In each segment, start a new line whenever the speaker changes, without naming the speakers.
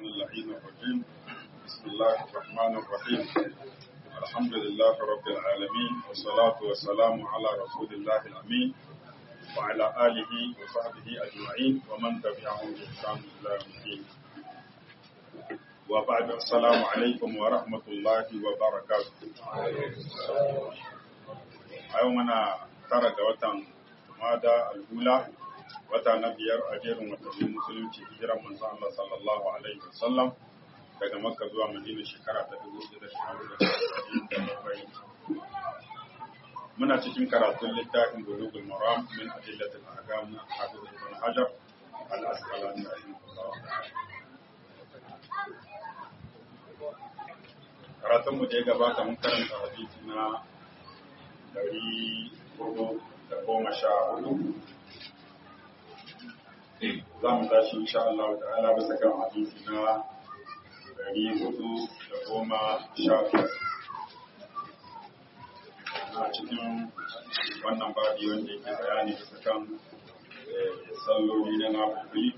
اللعين الرجيم بسم الله الرحمن الرحيم الحمد لله رب العالمين والصلاة والسلام على رسول الله الأمين وعلى آله وصحبه أجمعين ومن تبعهم بإحسان إلى يوم الدين وبعد السلام عليكم ورحمة الله وبركاته يومنا ترك وطن ماذا الأولى wata na biyar a jerin watannin musulunci hijiran manzo Allah sallallahu alaihi wasallam daga Makka zuwa Madina shekara ta 1447 muna cikin karatun littafin Bulughul Maram min adillatil ahkam Hafiz Ibn Hajar al-Asqalani rahimahullah karatun mu da ya gabata mun karanta hadisi na 414 za mu tashi insha Allah ta'ala bisa kan hadisi na ɗari hudu da goma sha biyar a cikin wannan babi wanda yake bayani bisa kan salloli na nafili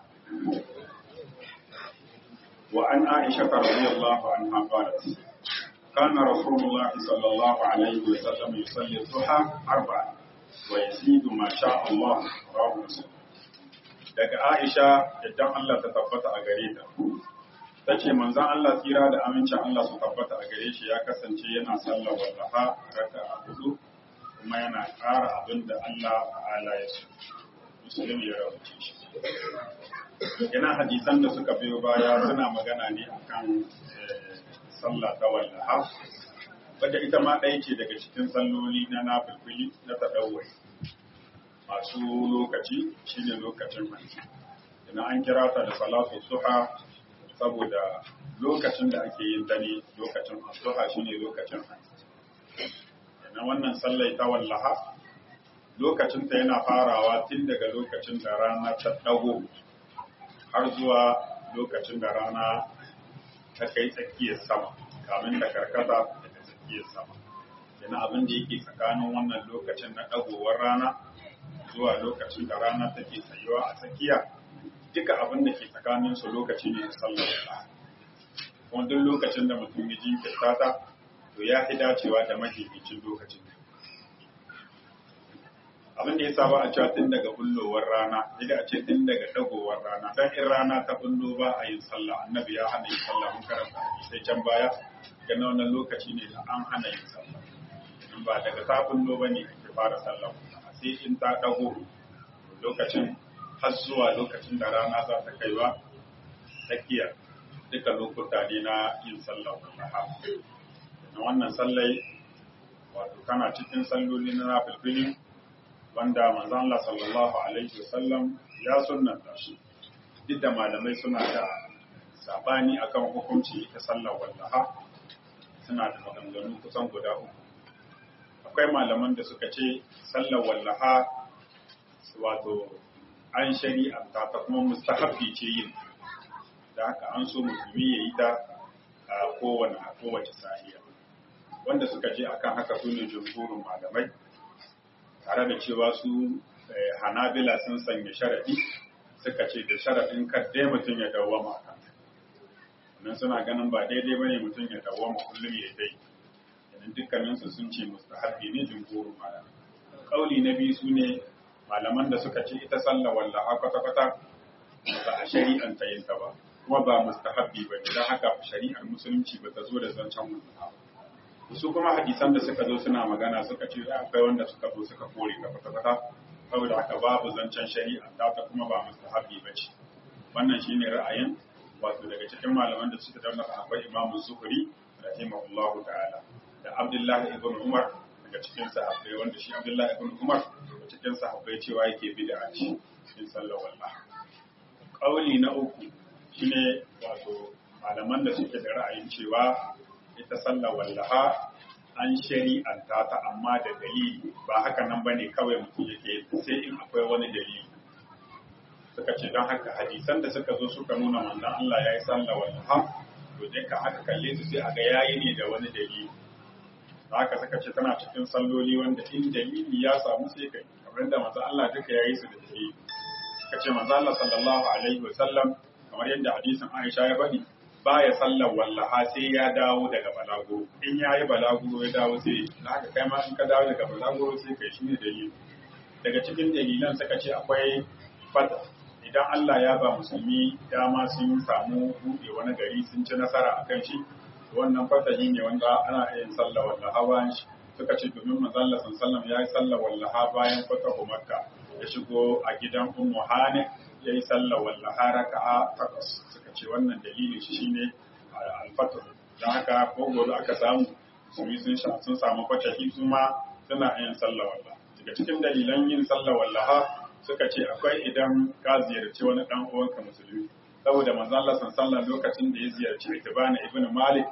wa an aisha radiyallahu anha qalat كان رسول الله صلى الله عليه وسلم يصلي الضحى أربعا ويزيد ما شاء الله رواه مسلم daga Aisha idan Allah ta tabbata a gare ta. Ta ce manzan Allah tsira da amincin Allah su tabbata a gare shi ya kasance yana sallar wallaha raka a hudu kuma yana ƙara abin da Allah ta'ala ya so. Musulmi ya rawace shi. Yana hadisan da suka biyo baya suna magana ne akan sallah ta wallaha. Wadda ita ma ɗaya ce daga cikin salloli na nafilfili na taɗawai. masu lokaci shine lokacin hanci ina an kira ta da salatu suha saboda lokacin da ake yin dare lokacin asuha shine lokacin hanci ina wannan sallai ta wallaha lokacin ta yana farawa tun daga lokacin da rana ta dago har zuwa lokacin da rana ta kai tsakiyar sama kamin da karkata daga tsakiyar sama ina abin da yake tsakanin wannan lokacin na dagowar rana zuwa lokacin da rana take tsayuwa a tsakiya duka abin da ke tsakanin su lokaci ne na sallar da kuma duk lokacin da mutum ya jinkirta ta to ya fi dacewa da mafificin lokacin abin da ya saba a cewa tun daga bullowar rana idan a ce tun daga dagowar rana dan in rana ta bullo ba a yin sallah annabi ya hana yin sallah mun karanta sai can baya ga wannan lokaci ne da an hana yin sallah ba daga ta bullo bane ake fara sallah sai in ta ɗago lokacin har zuwa lokacin da rana za ta kaiwa tsakiya duka lokuta ne na yin sallah wallaha na wannan sallai wato kana cikin salloli na nafilfili wanda manzon Allah sallallahu alaihi wasallam ya sunnanta shi duk da malamai suna da sabani akan hukunci ta sallar wallaha suna da maganganu kusan guda uku akwai malaman da suka ce sallar wallaha wato an shari'anta ta kuma mustahabbi ce yin da haka an so musulmi ya yi ta a kowane a kowace sahiya wanda suka je akan haka su ne jumhurin malamai tare da cewa su hanabila sun sanya sharadi suka ce da sharadin kaddai mutum ya dawwama a kanta nan suna ganin ba daidai bane mutum ya dawwama kullum ya dai domin dukkaninsu sun ce mustahabbi ne jumhurin malamai kauli na biyu su ne malaman da suka ce ita sallah wallaha kwata-kwata ba a shari'an ta yin ta ba kuma ba mustahabbi ba don haka shari'ar musulunci ba ta zo da zancen wallaha su kuma hadisan da suka zo suna magana suka ce akwai wanda suka zo suka kore ta kwata-kwata saboda haka babu zancen shari'a ta ta kuma ba mustahabbi ba ce wannan shine ra'ayin wato daga cikin malaman da suka dauna akwai imamu zuhuri rahimahullahu ta'ala da Abdullahi ibn Umar daga cikin sahabbai wanda shi Abdullahi ibn Umar daga cikin sahabbai cewa yake bid'a ce cikin sallar wallah. Kauli na uku shine wato malaman da suke da ra'ayin cewa ita sallar wallaha an shari'anta ta amma da dalili ba haka nan bane kawai mutum yake sai in akwai wani dalili. Suka ce don haka hadisan da suka zo suka nuna manzon Allah ya yi sallar wallaha to dai ka aka kalle su sai aga yayi ne da wani dalili. haka suka ce tana cikin salloli wanda in dalili ya samu sai kai kamar da manzo Allah duka yayi su da dalili suka ce manzo Allah sallallahu alaihi wasallam kamar yadda hadisin Aisha ya faɗi baya sallar wallaha sai ya dawo daga balaguro in ya yi balaguro ya dawo sai na haka kai ma in ka dawo daga balaguro sai kai shi ne dalili daga cikin dalilan suka ce akwai fata idan Allah ya ba musulmi dama sun samu buɗe wani gari sun ci nasara akan shi wannan fatahi ne wanda ana yin sallar wallaha bayan shi suka ce domin manzon sallallahu ya yi sallar wallaha bayan fatahu makka ya shigo a gidan ummu hani ya yi sallar wallaha raka'a takwas suka ce wannan dalilin shi shine alfatar don haka ko gobe aka samu musulmi sun sun samu fatahi su ma suna yin sallar wallaha daga cikin dalilan yin sallar wallaha suka ce akwai idan ka ziyarci wani dan uwanka musulmi saboda manzo Allah sallallahu lokacin da ya ziyarci Itibana ibn Malik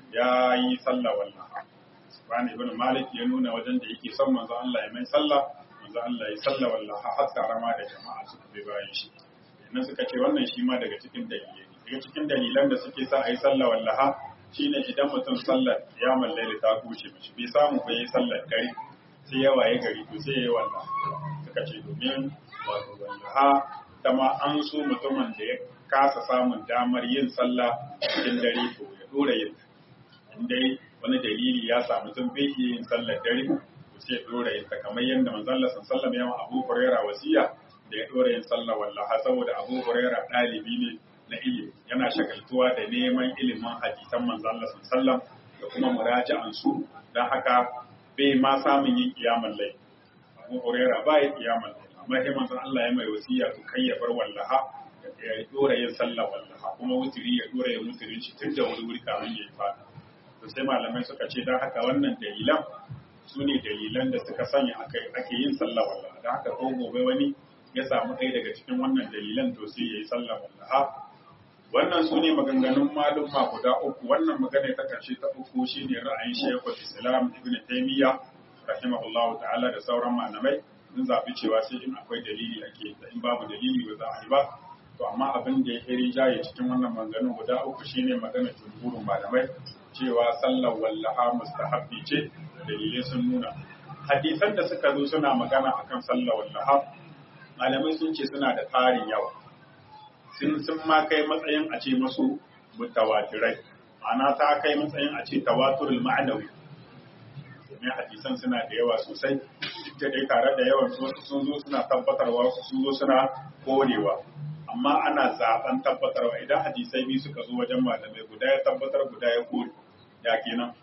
ya yi sallah wallaha Itibana ibn Malik ya nuna wajen da yake son manzo Allah ya mai sallah manzo Allah ya sallah wallaha har karama da jama'a suka bi bayan shi nan suka ce wannan shi ma daga cikin dalilai daga cikin dalilan da suke sa a yi sallah wallaha shine idan mutum sallar ya mallaye ta kuce mishi bai samu ba yi sallar gari sai ya waye gari to sai ya yi wallaha suka ce domin wato wallaha dama an so mutumin da ya kasa samun damar yin sallah cikin dare to ya dora yin in dai wani dalili ya sa mutum bai iya yin sallar dare to sai ya dora yin ta kamar yadda manzon Allah sallallahu alaihi wasallam Abu Hurairah wasiya da ya dora yin sallah wallaha saboda Abu Hurairah dalibi ne na ilimi yana shagaltuwa da neman ilimin hadisan manzon Allah sallallahu da kuma muraja'an su dan haka bai ma samun yin kiyamul layl Abu Hurairah ba ya kiyamul layl amma sai manzon Allah ya mai wasiya to kai ya bar wallaha ya dora yin sallah wallaha kuma wutiri ya dora yin wutirin shi tun da wuri wuri kamin ya yi fata to sai malamai suka ce dan haka wannan dalilan su ne dalilan da suka sanya ake yin sallah wallaha dan haka ko gobe wani ya samu ɗaya daga cikin wannan dalilan to sai ya yi sallah wallaha wannan su ne maganganun malumma guda uku wannan magana ta karshe ta uku shine ra'ayin shekul islam ibn taymiya rahimahullahu ta'ala da sauran malamai sun zaɓi cewa sai in akwai dalili ake da in babu dalili ba za a yi ba to amma abin da ya fi rinjaye cikin wannan maganganun guda uku shine magana jumhurin malamai cewa sallar wallaha mustahabbi ce dalilai sun nuna hadisan da suka zo suna magana akan sallar wallaha malamai sun ce suna da tarin yawa sun sun ma kai matsayin a ce masu mutawatirai ma'ana ta kai matsayin a ce tawaturul ma'anawi domin hadisan suna da yawa sosai duk da dai tare da yawan wasu sun zo suna tabbatarwa wasu sun zo suna korewa amma ana zaben tabbatarwa idan hadisai biyu suka zo wajen malamai guda ya tabbatar guda ya kore ya kenan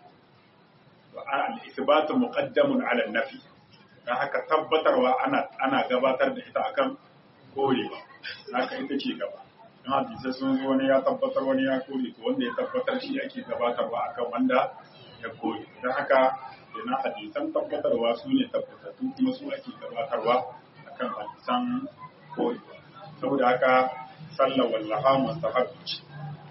al-ithbatu muqaddamun ala nafi dan haka tabbatarwa ana ana gabatar da ita akan korewa haka ita ce gaba in hadisai sun zo wani ya tabbatar wani ya kore to wanda ya tabbatar shi ake gabatarwa akan wanda ya kore dan haka kenan hadisan tabbatarwa su ne tabbatattu kuma su ake gabatarwa akan hadisan korewa saboda haka sallar wallaha mustahabbi ce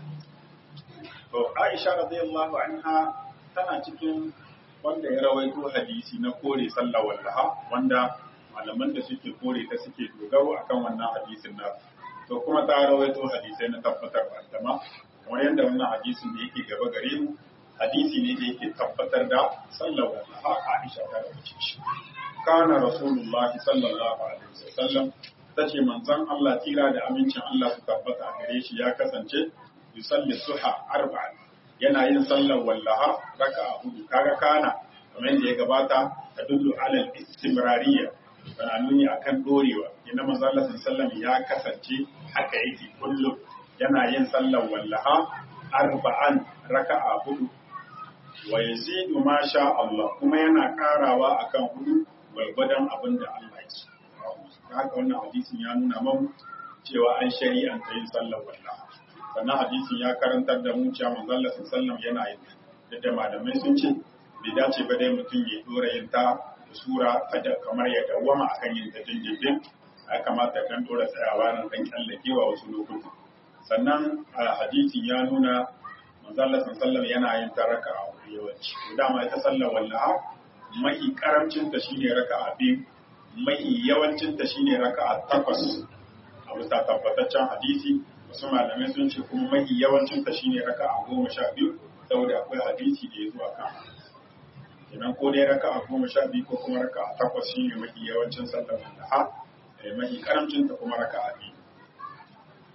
to Aisha radiyallahu anha tana cikin wanda ya rawaito hadisi na kore sallar wallaha wanda malaman da suke kore ta suke dogaro akan wannan hadisin na to kuma ta rawaito hadisai na tabbatar da ma kamar yadda wannan hadisin da yake gaba gare mu hadisi ne da yake tabbatar da sallar wallaha Aisha ta rawaito shi kana rasulullahi sallallahu alaihi wasallam tace manzon Allah tira da amincin Allah su tabbata a gare shi ya kasance yusalli suha arba'an yana yin sallar wallaha raka'a hudu kaga kana kamar yadda ya gabata ta dullu alal istimrariya tana nuni akan dorewa inda manzo Allah sallallahu ya kasance haka yake kullum yana yin sallar wallaha arba'an raka'a hudu wa yazidu ma sha Allah kuma yana karawa akan hudu gwargwadon abin da Allah ya so haka wannan hadisin ya nuna mun cewa an shari'anta yin sallar wallaha sannan hadisin ya karantar da mu cewa manzo Allah sallallahu yana yin da malamai sun ce bai dace ba dai mutum ya dora yin ta da sura kada kamar ya dawwama akan yin ta dindindin ya kamata dan dora tsayawa nan dan kallakewa wasu lokuta sannan hadisin ya nuna manzo Allah sallallahu yana yin ta raka'a yawanci dama ita sallar wallaha mai karamcin ta shine raka'a biyu mai yawancin ta shine raka'a takwas a bisa tabbataccen hadisi wasu malamai sun ce kuma mai yawancin ta shine raka'a goma sha biyu saboda akwai hadisi da ya zuwa kan kenan ko dai raka'a goma sha biyu ko kuma raka'a takwas shine mafi yawancin sallar walaha mai mafi karamcin ta kuma raka'a biyu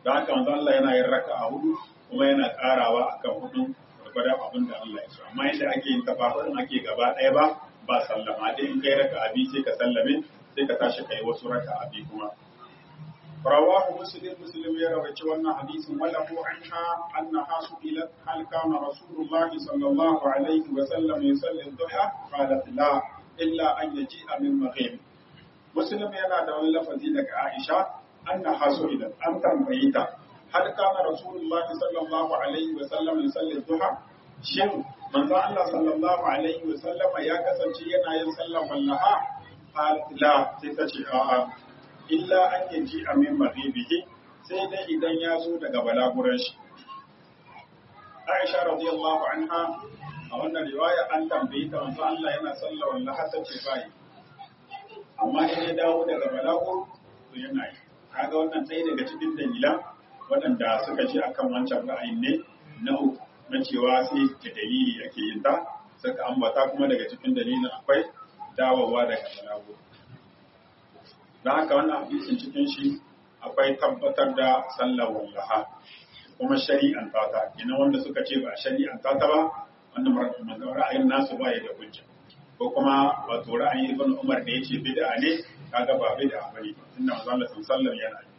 da haka manzo Allah yana yin raka'a hudu kuma yana karawa akan hudu gwargwadon abin da Allah ya so amma yadda ake yin tafafurin ake gaba ɗaya ba ba sallama dai in kai raka'a biyu sai ka sallame sai ka tashi kai wasu raka'a biyu kuma رواه مسلم مسلم يروي wannan hadisin وله عنها أنها سئلت هل كان رسول الله صلى الله عليه وسلم يصلي الضحى قالت لا إلا أن يجيء من مغيب مسلم yana da wani lafazi daga Aisha أنها سئلت أن تنبيتا هل كان رسول الله صلى الله عليه وسلم يصلي الضحى shin manzo Allah sallallahu alaihi wa sallama ya kasance yana yin sallar wallaha la sai ta ce a'a illa an yaji a min maghibihi sai dai idan ya zo daga balaguran shi Aisha radiyallahu anha a wannan riwaya an tambayi ta manzo Allah yana sallar wallaha ta ce bai amma in ya dawo daga balagur to yana yi kaga wannan ɗaya daga cikin dalilan waɗanda suka ce akan wancan ra'ayin ne na uku na cewa sai da dalili ake yin ta suka ambata kuma daga cikin dalilin akwai dawowa daga balagur don haka wannan hadisin cikin shi akwai tabbatar da sallar wallaha kuma shari'an ta ina wanda suka ce ba shari'an ta ba wannan ra'ayin nasu ba ya da hujja ko kuma wato ra'ayin ibn Umar da yace bid'a ne kaga ba bid'a bane tunda manzo Allah sallallahu yana yi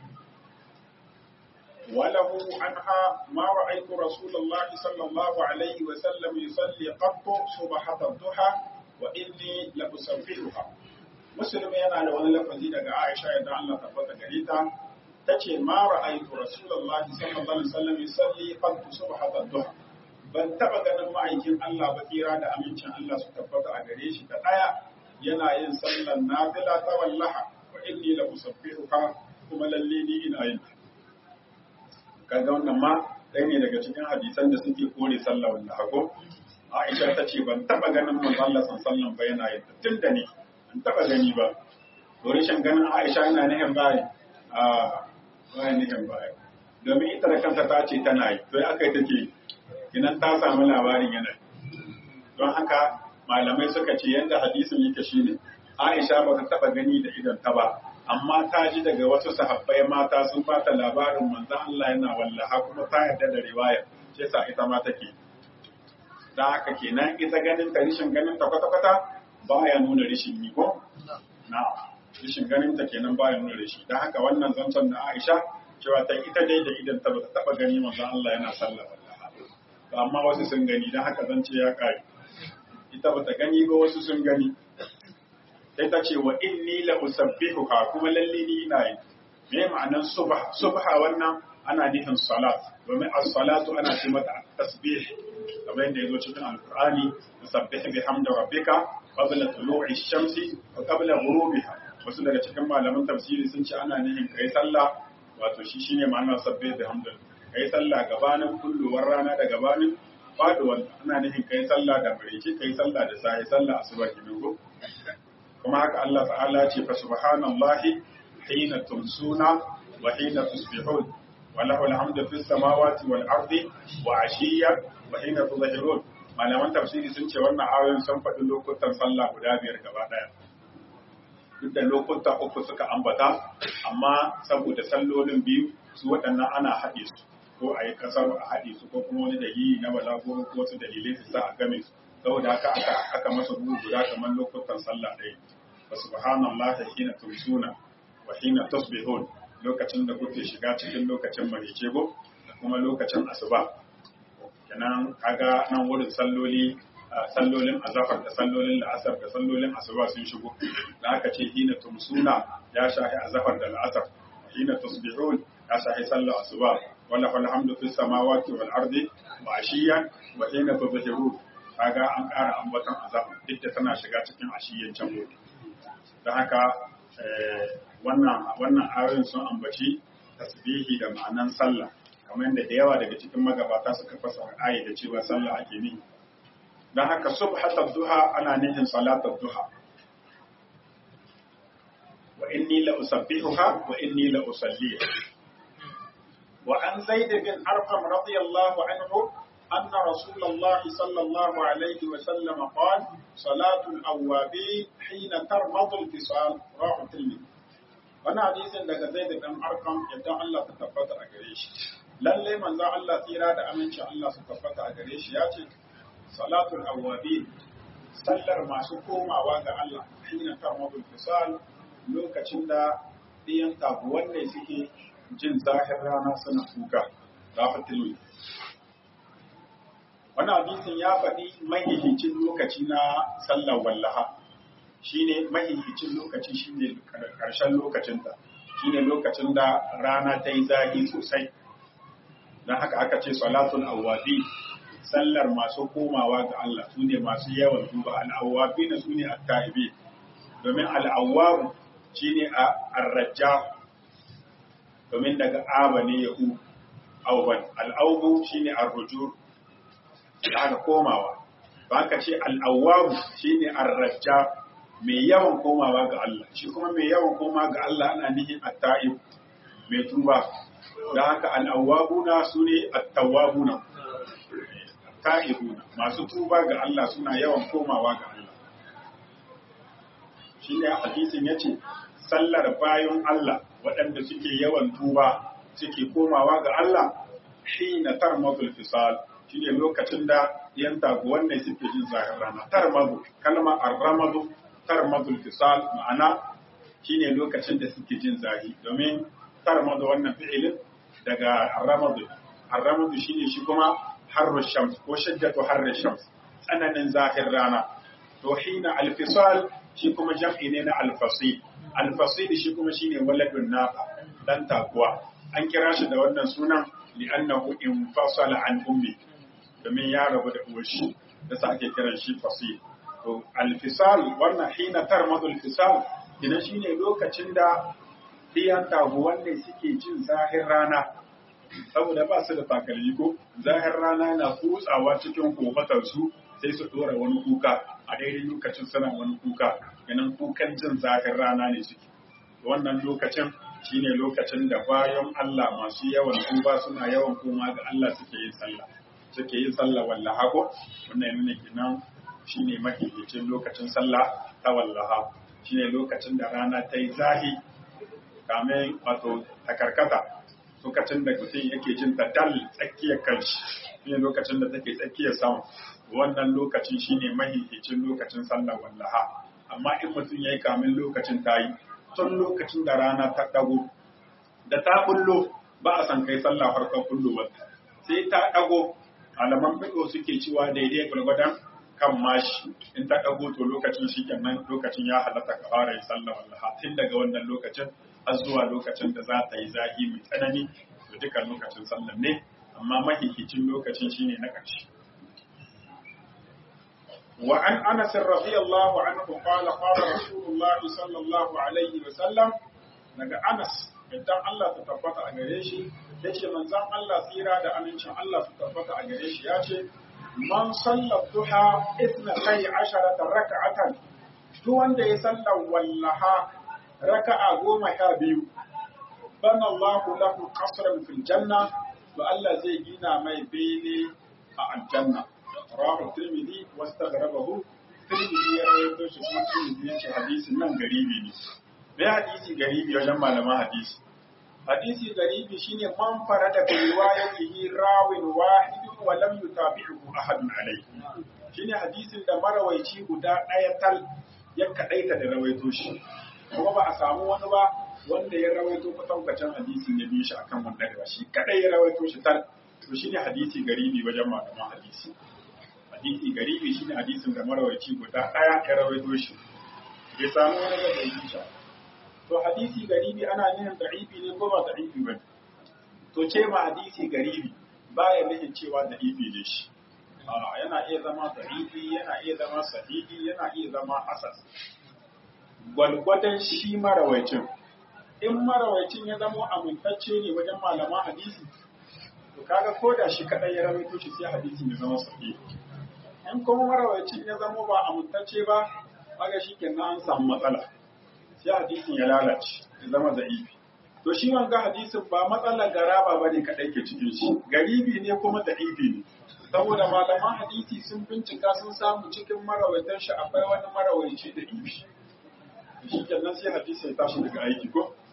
وله عنها ما رأيت رسول الله صلى الله عليه وسلم يصلي قط صبحة الضحى وإني لأسبحها مسلم yana da wani lafazi daga Aisha idan Allah tabbata gare ta tace ma ra'aytu Rasulullah sallallahu alaihi wasallam yusalli qad subhat ad-duha ban taba ganin ma'aikin Allah ba kira da amincin Allah su tabbata a gare shi ta daya yana yin sallar nafila ta wallaha wa inni la usabbihuha kuma lalle ni ina yin kaga wannan ma ɗaya ne daga cikin hadisan da suke kore sallar wallaha ko Aisha ta ce ban taba ganin manzon Allah sallallahu ba yana yin tun da ni an taba gani ba to rashin ganin Aisha yana nihin baya a baya nihin baya domin ita da kanta ta ce tana yi to aka yi take idan ta samu labarin yana don haka malamai suka ce yadda hadisin yake shine Aisha ba ta taba gani da idan ta ba amma ta ji daga wasu sahabbai mata sun bata labarin manzon Allah yana wallaha kuma ta yarda da riwaya shi yasa ita ma take da haka kenan ita ganin ta rishin ganin ta kwata-kwata baya nuna rishin yi ko? Na, rishin ganin ta kenan baya nuna rishi. Da haka wannan zancen na Aisha cewa ta ita dai da idan ta bata taba gani manzon Allah yana sallah wallahi. Amma wasu sun gani dan haka zance ya kare. Ita bata gani ba wasu sun gani. Sai ta ce wa inni la usabbihuka kuma lalle ni ina yi. Me ma'anar subha? Subha wannan ana nufin salat. Domin as-salatu ana ce mata tasbih. kamar yadda ya zo cikin alkur'ani musabbih bihamdi rabbika qabla tulu'i shamsi wa qabla ghurubiha wasu daga cikin malaman tafsiri sun ce ana nihin kai sallah wato shi shine ma'anar sabbih bihamdi kai sallah gabanin kulluwar rana da gabanin faduwar ana nihin kai sallah da bareci kai sallah da sai sallah asuba kenan ko kuma haka Allah ta'ala ce fa subhanallahi hina tumsuna wa hina tusbihun wa lahu alhamdu fis samawati wal ardi wa ashiyyan wa hina tudhhirun malaman tafsiri sun ce wannan ayoyin sun faɗi lokutan sallah guda biyar gaba ɗaya duk da lokuta uku suka ambata amma saboda sallolin biyu su waɗannan ana haɗe su ko a yi ƙasar a haɗe su ko kuma wani dalili na balago ko wasu dalilai su sa a game su saboda haka aka aka masa bugu guda kamar lokutan sallah ɗaya wa subhanallahi hina tumsuna wa hina tusbihun lokacin da kuke shiga cikin lokacin marice go da kuma lokacin asuba kenan kaga nan wurin salloli sallolin azafar da sallolin la'asar da sallolin asuba sun shigo da aka ce hina tumsuna ya shahi azafar da la'asar hina tusbihun ya shahi sallar asuba wala fal hamdu fis samawati wal ardi wa ashiyan wa hina tudhhirun kaga an ƙara ambaton azafar duk da tana shiga cikin ashiyan can gobe da haka wannan wannan ayoyin sun ambaci tasbihi da ma'anan sallah kamar yadda da yawa daga cikin magabata suka fasara ayi da cewa sallah ake ni don haka subhatar duha ana nihin salatar duha wa inni la usabbihuha wa inni la usalliha wa an zaid bin arqam radiyallahu anhu أن رسول الله صلى الله عليه وسلم قال صلاة الأوابين حين ترمض الفصال رواه الترمذي wannan hadisin daga Zaid dan Arqam yadda Allah ta tabbata a gare shi lalle manzo Allah tsira da amincin Allah su tabbata a gare shi ya ce salatul awwabin sallar masu komawa ga Allah hina tarmadul fisal lokacin da ɗiyan tabuwan ne suke jin zahir rana suna kuka rafatilu wannan hadisin ya faɗi mahihicin lokaci na sallar wallaha shine mahihicin lokaci shine karshen lokacinta shine lokacin da rana ta yi zahi sosai don haka aka ce salatul awwabi sallar masu komawa ga Allah su ne masu yawan duba al'awwabi na su ne atta'ibi domin al'awwabu shi ne a arraja domin daga aba ne ya hu auban al'aubu shi ne arruju da aka komawa ba ka ce al'awwabu shi ne arraja mai yawan komawa ga Allah shi kuma mai yawan koma ga Allah ana nihin atta'ib mai tuba da haka al'awwabuna su ne attawabuna ta'ibuna masu tuba ga Allah suna yawan komawa ga Allah shi ne hadisin ya ce sallar bayan Allah waɗanda suke yawan tuba suke komawa ga Allah shi na tarmadul fisal shi ne lokacin da yan taguwan ne suke jin zahir rana tarmadu kalma arramadu tarmadul fisal ma'ana shi ne lokacin da suke jin zahi domin tarmadu wannan fi'ilin daga arramadu arramadu shi ne shi kuma harru shams ko shiddatu harri shams tsananin zahir rana to hina alfisal shi kuma jam'i ne na alfasil alfasil shi kuma shine waladun naqa dan takuwa an kira shi da wannan sunan li'annahu infasala an ummi domin ya rabu da uwar shi da sa ake kiran shi fasil to alfisal wannan hina tarmadu alfisal ina shine lokacin da diyan taguwan ne suke jin zahir rana saboda ba su da takalmi ko zahir rana na kutsawa cikin kofatarsu sai su dora wani kuka a daidai lokacin suna wani kuka ganin kukan jin zahir rana ne suke wannan lokacin shine lokacin da bayan Allah masu yawan tuba suna yawan koma ga Allah suke yin sallah suke yin sallah wallaha ko wannan yana kenan shine mahimmancin lokacin sallah ta wallaha shine lokacin da rana ta yi zahi kamin wato ta karkata lokacin da mutum yake jin ta dal tsakiyar kanshi shine lokacin da take tsakiyar sama wannan lokacin shine mahihicin lokacin sallar wallaha amma in mutum yayi kamin lokacin tayi tun lokacin da rana ta dago da ta bullo ba a san kai sallah farkon kullowar sai ta dago alaman fiƙo suke cewa daidai gwargwadon kan mashi in ta dago to lokacin shi kenan lokacin ya halatta ka fara yin sallah wallaha tun daga wannan lokacin har zuwa lokacin da za ta yi zahi mai tsanani to duka lokacin sallar ne amma mahihicin lokacin shine na ƙarshe وعن أنس رضي الله عنه قال قال رسول الله صلى الله عليه وسلم daga Anas idan Allah ta tabbata a gare shi yace manzon Allah tsira da amincin Allah ta tabbata a gare shi yace man salla duha isna kai asharata raka'atan duk wanda ya salla wallaha raka'a goma sha biyu bana Allah lahu qasran fil janna to Allah zai gina mai bene a aljanna rahu tirmidhi wastaghrabahu tirmidhi ya rawaito shi kuma tirmidhi ya ce hadisin nan garibi ne me hadisi garibi wajen malaman hadisi hadisi garibi shine man farada bi riwayatihi rawin wahidun wa lam yutabi'uhu ahadun alayhi shine hadisin da marawaici guda ɗaya tal ya kadaita da rawaito shi kuma ba a samu wani ba wanda ya rawaito kwatankwacin hadisin ya bi shi akan wannan ba shi kadai ya rawaito shi tal to shine hadisi garibi wajen malaman hadisi hadisi garibi shine hadisin da marawaici guda ɗaya ya rawaito shi bai samu wani ba da yi shi to hadisi garibi ana yin da'ifi ne ko ba da'ifi ba to ce ma hadisi garibi baya nufin cewa da'ifi ne shi yana iya zama da'ifi yana iya zama sahihi yana iya zama asas gwalgwadon shi marawaicin in marawaicin ya zama amintacce ne wajen malaman hadisi to kaga ko da shi kadai ya rawaito shi sai hadisi ya zama sahihi in kuma marawacin ya zama ba amintacce ba kaga shi kenan an samu matsala sai hadisin ya lalace ya zama da'ifi to shi wanga hadisin ba matsalar garaba bane kadai ke cikin shi garibi ne kuma da'ifi ne saboda malaman hadisi sun bincika sun samu cikin marawaitan shi akwai wani marawaici da ifi shi kenan sai hadisi ya tashi daga aiki ko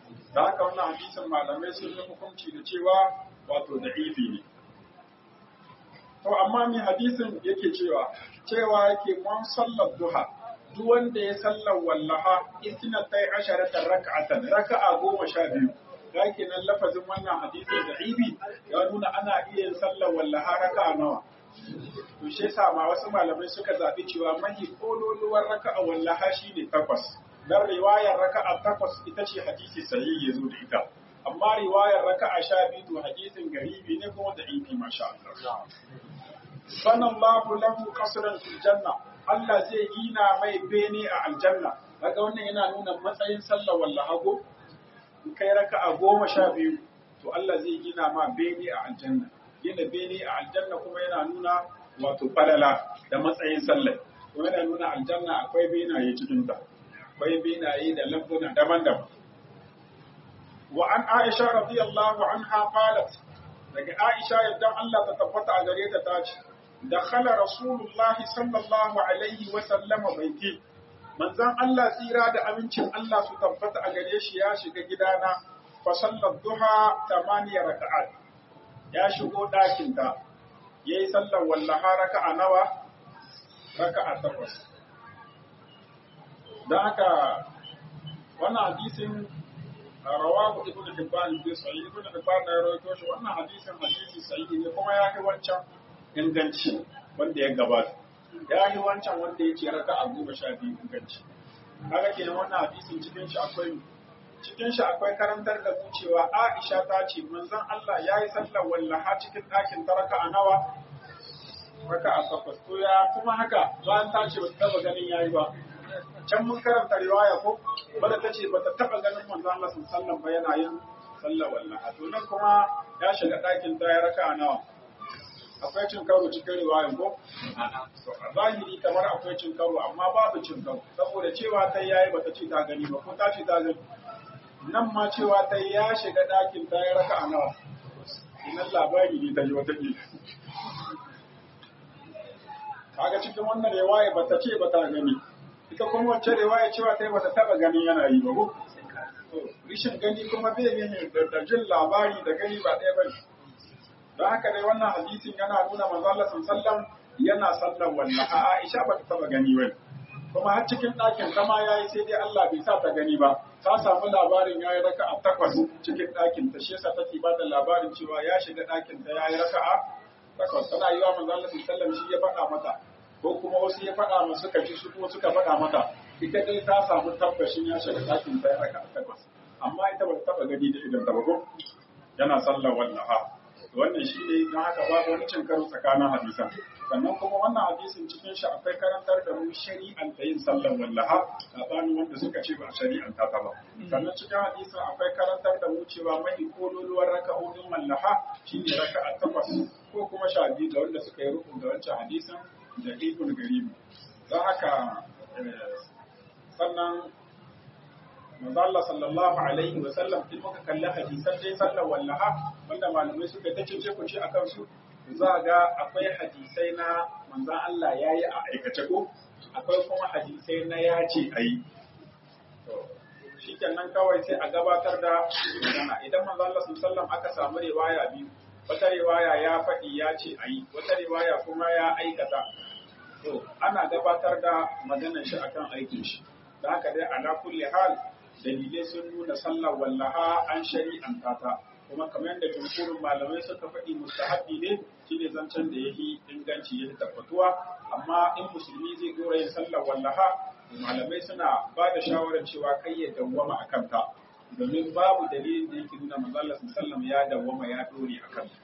da haka wannan hadisin malamai sun yi hukunci da cewa wato da ifi ne to amma mai hadisin yake cewa cewa yake man sallar duha duk wanda ya sallar wallaha istina tai asharatan raka'atan raka'a goma sha biyu da nan lafazin wannan hadisin da ibi ya nuna ana iya yin sallar wallaha raka'a nawa to shi yasa ma wasu malamai suka zaɓi cewa mahi kololuwar raka'a wallaha shine takwas dan riwayar raka'a takwas ita ce hadisi sahihi yazo da ita amma riwayar raka'a sha biyu to hadisin garibi ne kuma da ibi masha Allah sanallahu lahu qasran fil janna Allah zai gina mai bene a aljanna kaga wannan yana nuna matsayin sallar wallaha go in kai raka'a goma sha biyu to Allah zai gina ma bene a aljanna gina bene a aljanna kuma yana nuna wato falala da matsayin sallar kuma yana nuna aljanna akwai benaye cikin ta akwai benaye da lambuna daban-daban wa an Aisha radiyallahu anha qalat daga Aisha yadda Allah ta tabbata a gare ta tace dakhala rasulullahi sallallahu alaihi wa sallama baiti manzon Allah tsira da amincin Allah su tabbata a gare shi ya shiga gidana fa sallar duha tamaniya raka'at ya shigo ɗakin ta yayi sallar wallaha raka'a nawa raka'a takwas dan haka wannan hadisin rawahu ibn hibban bi sahih ibn hibban ya rawaito shi wannan hadisin hadisi sahihi ne kuma ya kai wancan inganci wanda ya gabata ya yi wancan wanda ya ce raka a goma sha biyu inganci kaga kenan wannan hadisin cikin shi akwai cikin shi akwai karantar da mu cewa Aisha ta ce manzon Allah ya yi sallar wallaha cikin ɗakin ta raka a nawa raka a takwas to ya kuma haka bayan ta ce ba ta taba ganin yayi ba can mun karanta riwaya ko bada ta ce ba ta taba ganin manzon Allah sallallahu ba yana yin sallar wallaha to nan kuma ya shiga ɗakin ta ya raka a nawa akwai cin karo cikin riwayan ko? A zahiri kamar akwai cin karo amma babu cin karo saboda cewa ta yayi bata ce ta gani ba ko ta ce ta gani. Nan ma cewa ta ya shiga ɗakin ta ya raka a nawa. Inan labari ne ta yi wata ƙila. Kaga cikin wannan riwaya bata ce bata gani. Ita kuma wacce riwaya cewa ta yi bata taɓa gani yana yi ba ko? Rishin gani kuma bai ne da jin labari da gani ba ɗaya ba ne. don haka dai wannan hadisin yana nuna manzo Allah sallallahu yana sallan wannan a Aisha ba ta taba gani ba kuma har cikin ɗakin zama yayi sai dai Allah bai sa ta gani ba ta samu labarin yayi raka'a takwas cikin ɗakin ta shi yasa take ba da labarin cewa ya shiga ɗakin ta yayi raka'a takwas tana yi wa manzo Allah sallallahu shi ya faɗa mata ko kuma wasu ya faɗa ma suka ji su kuma suka faɗa mata ita dai ta samu tabbashin ya shiga ɗakin ta ya raka'a takwas amma ita ba ta taba gani da idan ta ba ko yana sallar wallaha wannan shi ne don haka babu wani cin karo tsakanin hadisan sannan kuma wannan hadisin cikin shi akwai karantar da mu shari'an ta yin sallar wallaha sabanin wanda suka ce ba shari'an ta ba sannan cikin hadisin akwai karantar da mu cewa mai kololuwar raka'o'in wallaha shine raka'a takwas ko kuma sha biyu da wanda suka yi rukun da wancan hadisin da ibn garibi don haka sannan manzo Allah sallallahu alaihi wa sallam in muka kalli hadisan dai sallar wallaha wanda malamai suka ta cece ku ci akan su za ga akwai hadisai na manzo Allah yayi a aikace ko akwai kuma hadisai na ya ce ayi to shikenan kawai sai a gabatar da magana idan manzo Allah sallallahu alaihi wa sallam aka samu riwaya biyu wata riwaya ya faɗi ya ce ayi wata riwaya kuma ya aikata to ana gabatar da maganar shi akan aikin shi da haka dai ala kulli hal dalilai sun nuna sallar wallaha an shari'anta ta kuma kamar yadda jumhurin malamai suka faɗi mustahabi ne shine zancen da yafi inganci yafi tabbatuwa amma in musulmi zai dora yin sallar wallaha malamai suna ba da shawarar cewa kai ya dawwama a kanta domin babu dalilin da yake nuna manzo Allah sallallahu ya dawwama ya dore a kanta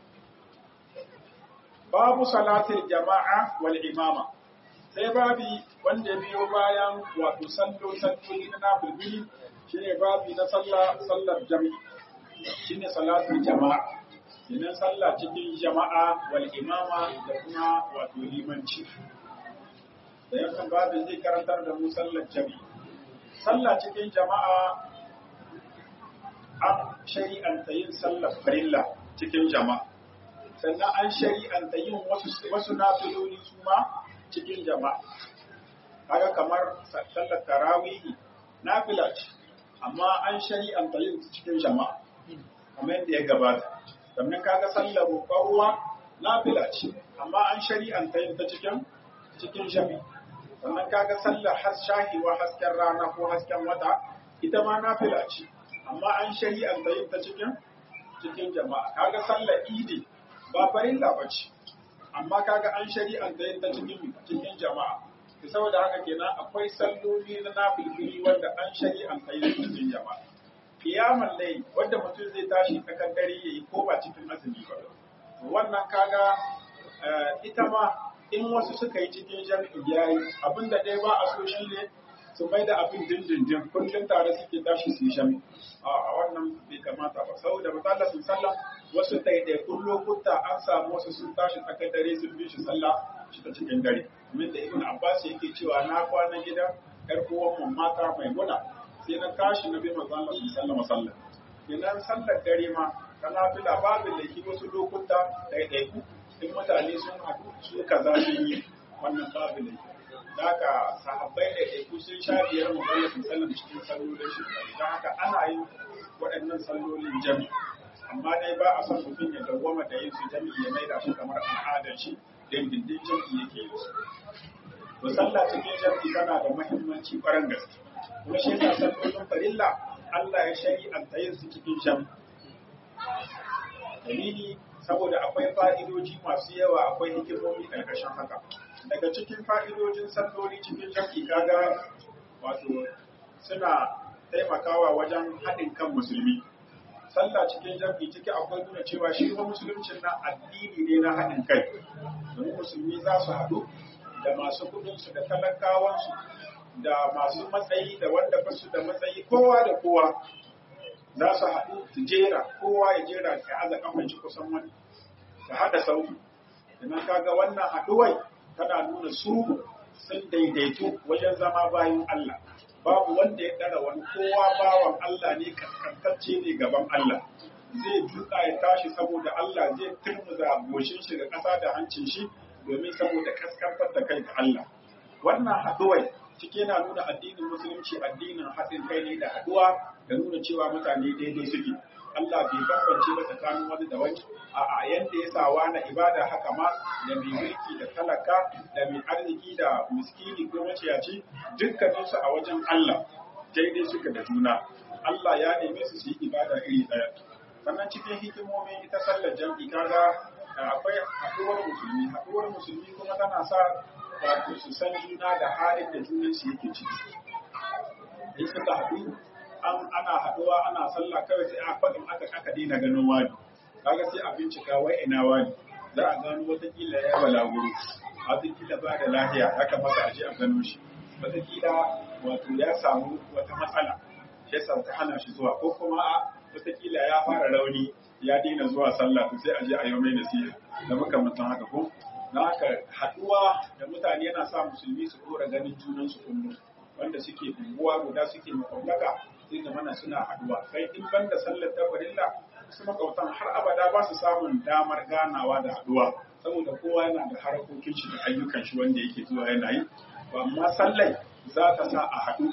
babu salatul jama'a wal imama sai babi wanda biyo bayan wato sallo salloli na nafilbili shi ne babi na sallar jami'i shi ne salatul jama'a kenan sallah cikin jama'a wal imama da kuma wato limanci da yankan babin zai karantar da mu sallar jami'i sallah cikin jama'a an shari'anta yin sallar farilla cikin jama'a sannan an shari'anta yin wasu nafiloli su ma cikin jama'a kaga kamar sallar tarawihi nafila ce amma an shari'anta yin cikin jama'a kamar yadda ya gabata sannan kaga sallar roƙon ruwa nafila ce amma an shari'anta yin ta cikin cikin jami'a sannan kaga sallar has shahiwa hasken rana ko hasken wata ita ma nafila ce amma an shari'anta yin ta cikin cikin jama'a kaga sallar idi ba farilla ba ce amma kaga an shari'anta yin ta cikin cikin jama'a to saboda haka kenan akwai salloli na nafilfili wanda an shari'anta yin ta cikin jama'a kiyaman lai wanda mutum zai tashi tsakar dare yayi ko ba cikin azumi ba wannan kaga ita ma in wasu suka yi cikin jami'i yayi abinda dai ba a so shi ne su mai da abin dindindin kullum tare suke tashi su yi jami'i a wannan bai kamata ba saboda misalla sun sallah wasu ɗaiɗaikun lokuta an samu wasu sun tashi tsakar dare sun bi shi sallah shi ta cikin dare min da ibn abbas yake cewa na kwana gida yar uwan mata mai muna sai na tashi na bi manzon Allah sallallahu alaihi wasallam idan sallar dare ma kana bila babu laifi wasu lokuta ɗaiɗaiku in mutane sun haɗu su kaza sun yi wannan babu laifi Daga sahabbai da ɗaiɗaiku sun sha biyar manzon Allah sallallahu cikin sallolin shi don haka ana yin waɗannan sallolin jami amma dai ba a son mutum ya dawwama da yin su jami ya maida shi kamar al'adar shi dindindin jami yake yi su to sallah cikin jami tana da muhimmanci ƙwarar gaske kuma shi yasa sallolin farilla Allah ya shari'anta yin su cikin jami dalili saboda akwai fa'idoji masu yawa akwai hikimomi ƙarƙashin haka daga cikin fa'idojin salloli cikin jami kaga wato suna taimakawa wajen haɗin kan musulmi sallah cikin jami ciki akwai nuna cewa shi kuma musuluncin na addini ne na haɗin kai domin musulmi za su haɗu da masu kudinsu da talakawansu da masu matsayi da wanda ba su da matsayi kowa da kowa za su haɗu su jera kowa ya jera ya aza kafan shi kusan wani ka haɗa sauki idan kaga wannan haɗuwai tana nuna su sun daidaitu wajen zama bayan Allah babu wanda ya ɗara wani kowa bawan Allah ne kaskantacce ne gaban Allah zai duka ya tashi saboda Allah zai turmuza goshin shi da ƙasa da hancin shi domin saboda kaskantar da kai ga Allah wannan haɗuwai cike na nuna addinin musulunci addinin haɗin kai ne da haɗuwa da nuna cewa mutane daidai suke Allah bai bambance ba tsakanin wani da wani a yanda ya sawa na ibada haka ma da mai mulki da talaka da mai arziki da miskini ko maciyaci dukkaninsu a wajen Allah daidai suka da juna Allah ya neme su su yi ibada iri ɗaya sannan cikin hikimomin ita sallar jam'i kaga akwai haɗuwar musulmi haɗuwar musulmi kuma tana sa wato su san juna da halin da junansu yake ciki in suka haɗu an ana haɗuwa ana sallah kawai sai a faɗin aka aka daina ganin wani kaga sai a bincika wai ina wani za a gano watakila ya balaguro watakila ba da lahiya ya kamata a je a gano shi watakila wato ya samu wata matsala shi yasa ta hana shi zuwa ko kuma a watakila ya fara rauni ya daina zuwa sallah to sai a je a yi mai nasiha da makamantan haka ko na haka haɗuwa da mutane yana sa musulmi su dora ganin junansu kullum wanda suke unguwa guda suke makwabtaka sai da mana suna haɗuwa sai in banda sallar ta farilla su makwabtan har abada ba su samun damar ganawa da haɗuwa saboda kowa yana da harkokin shi da ayyukan shi wanda yake zuwa yana yi to amma sallai za ta sa a haɗu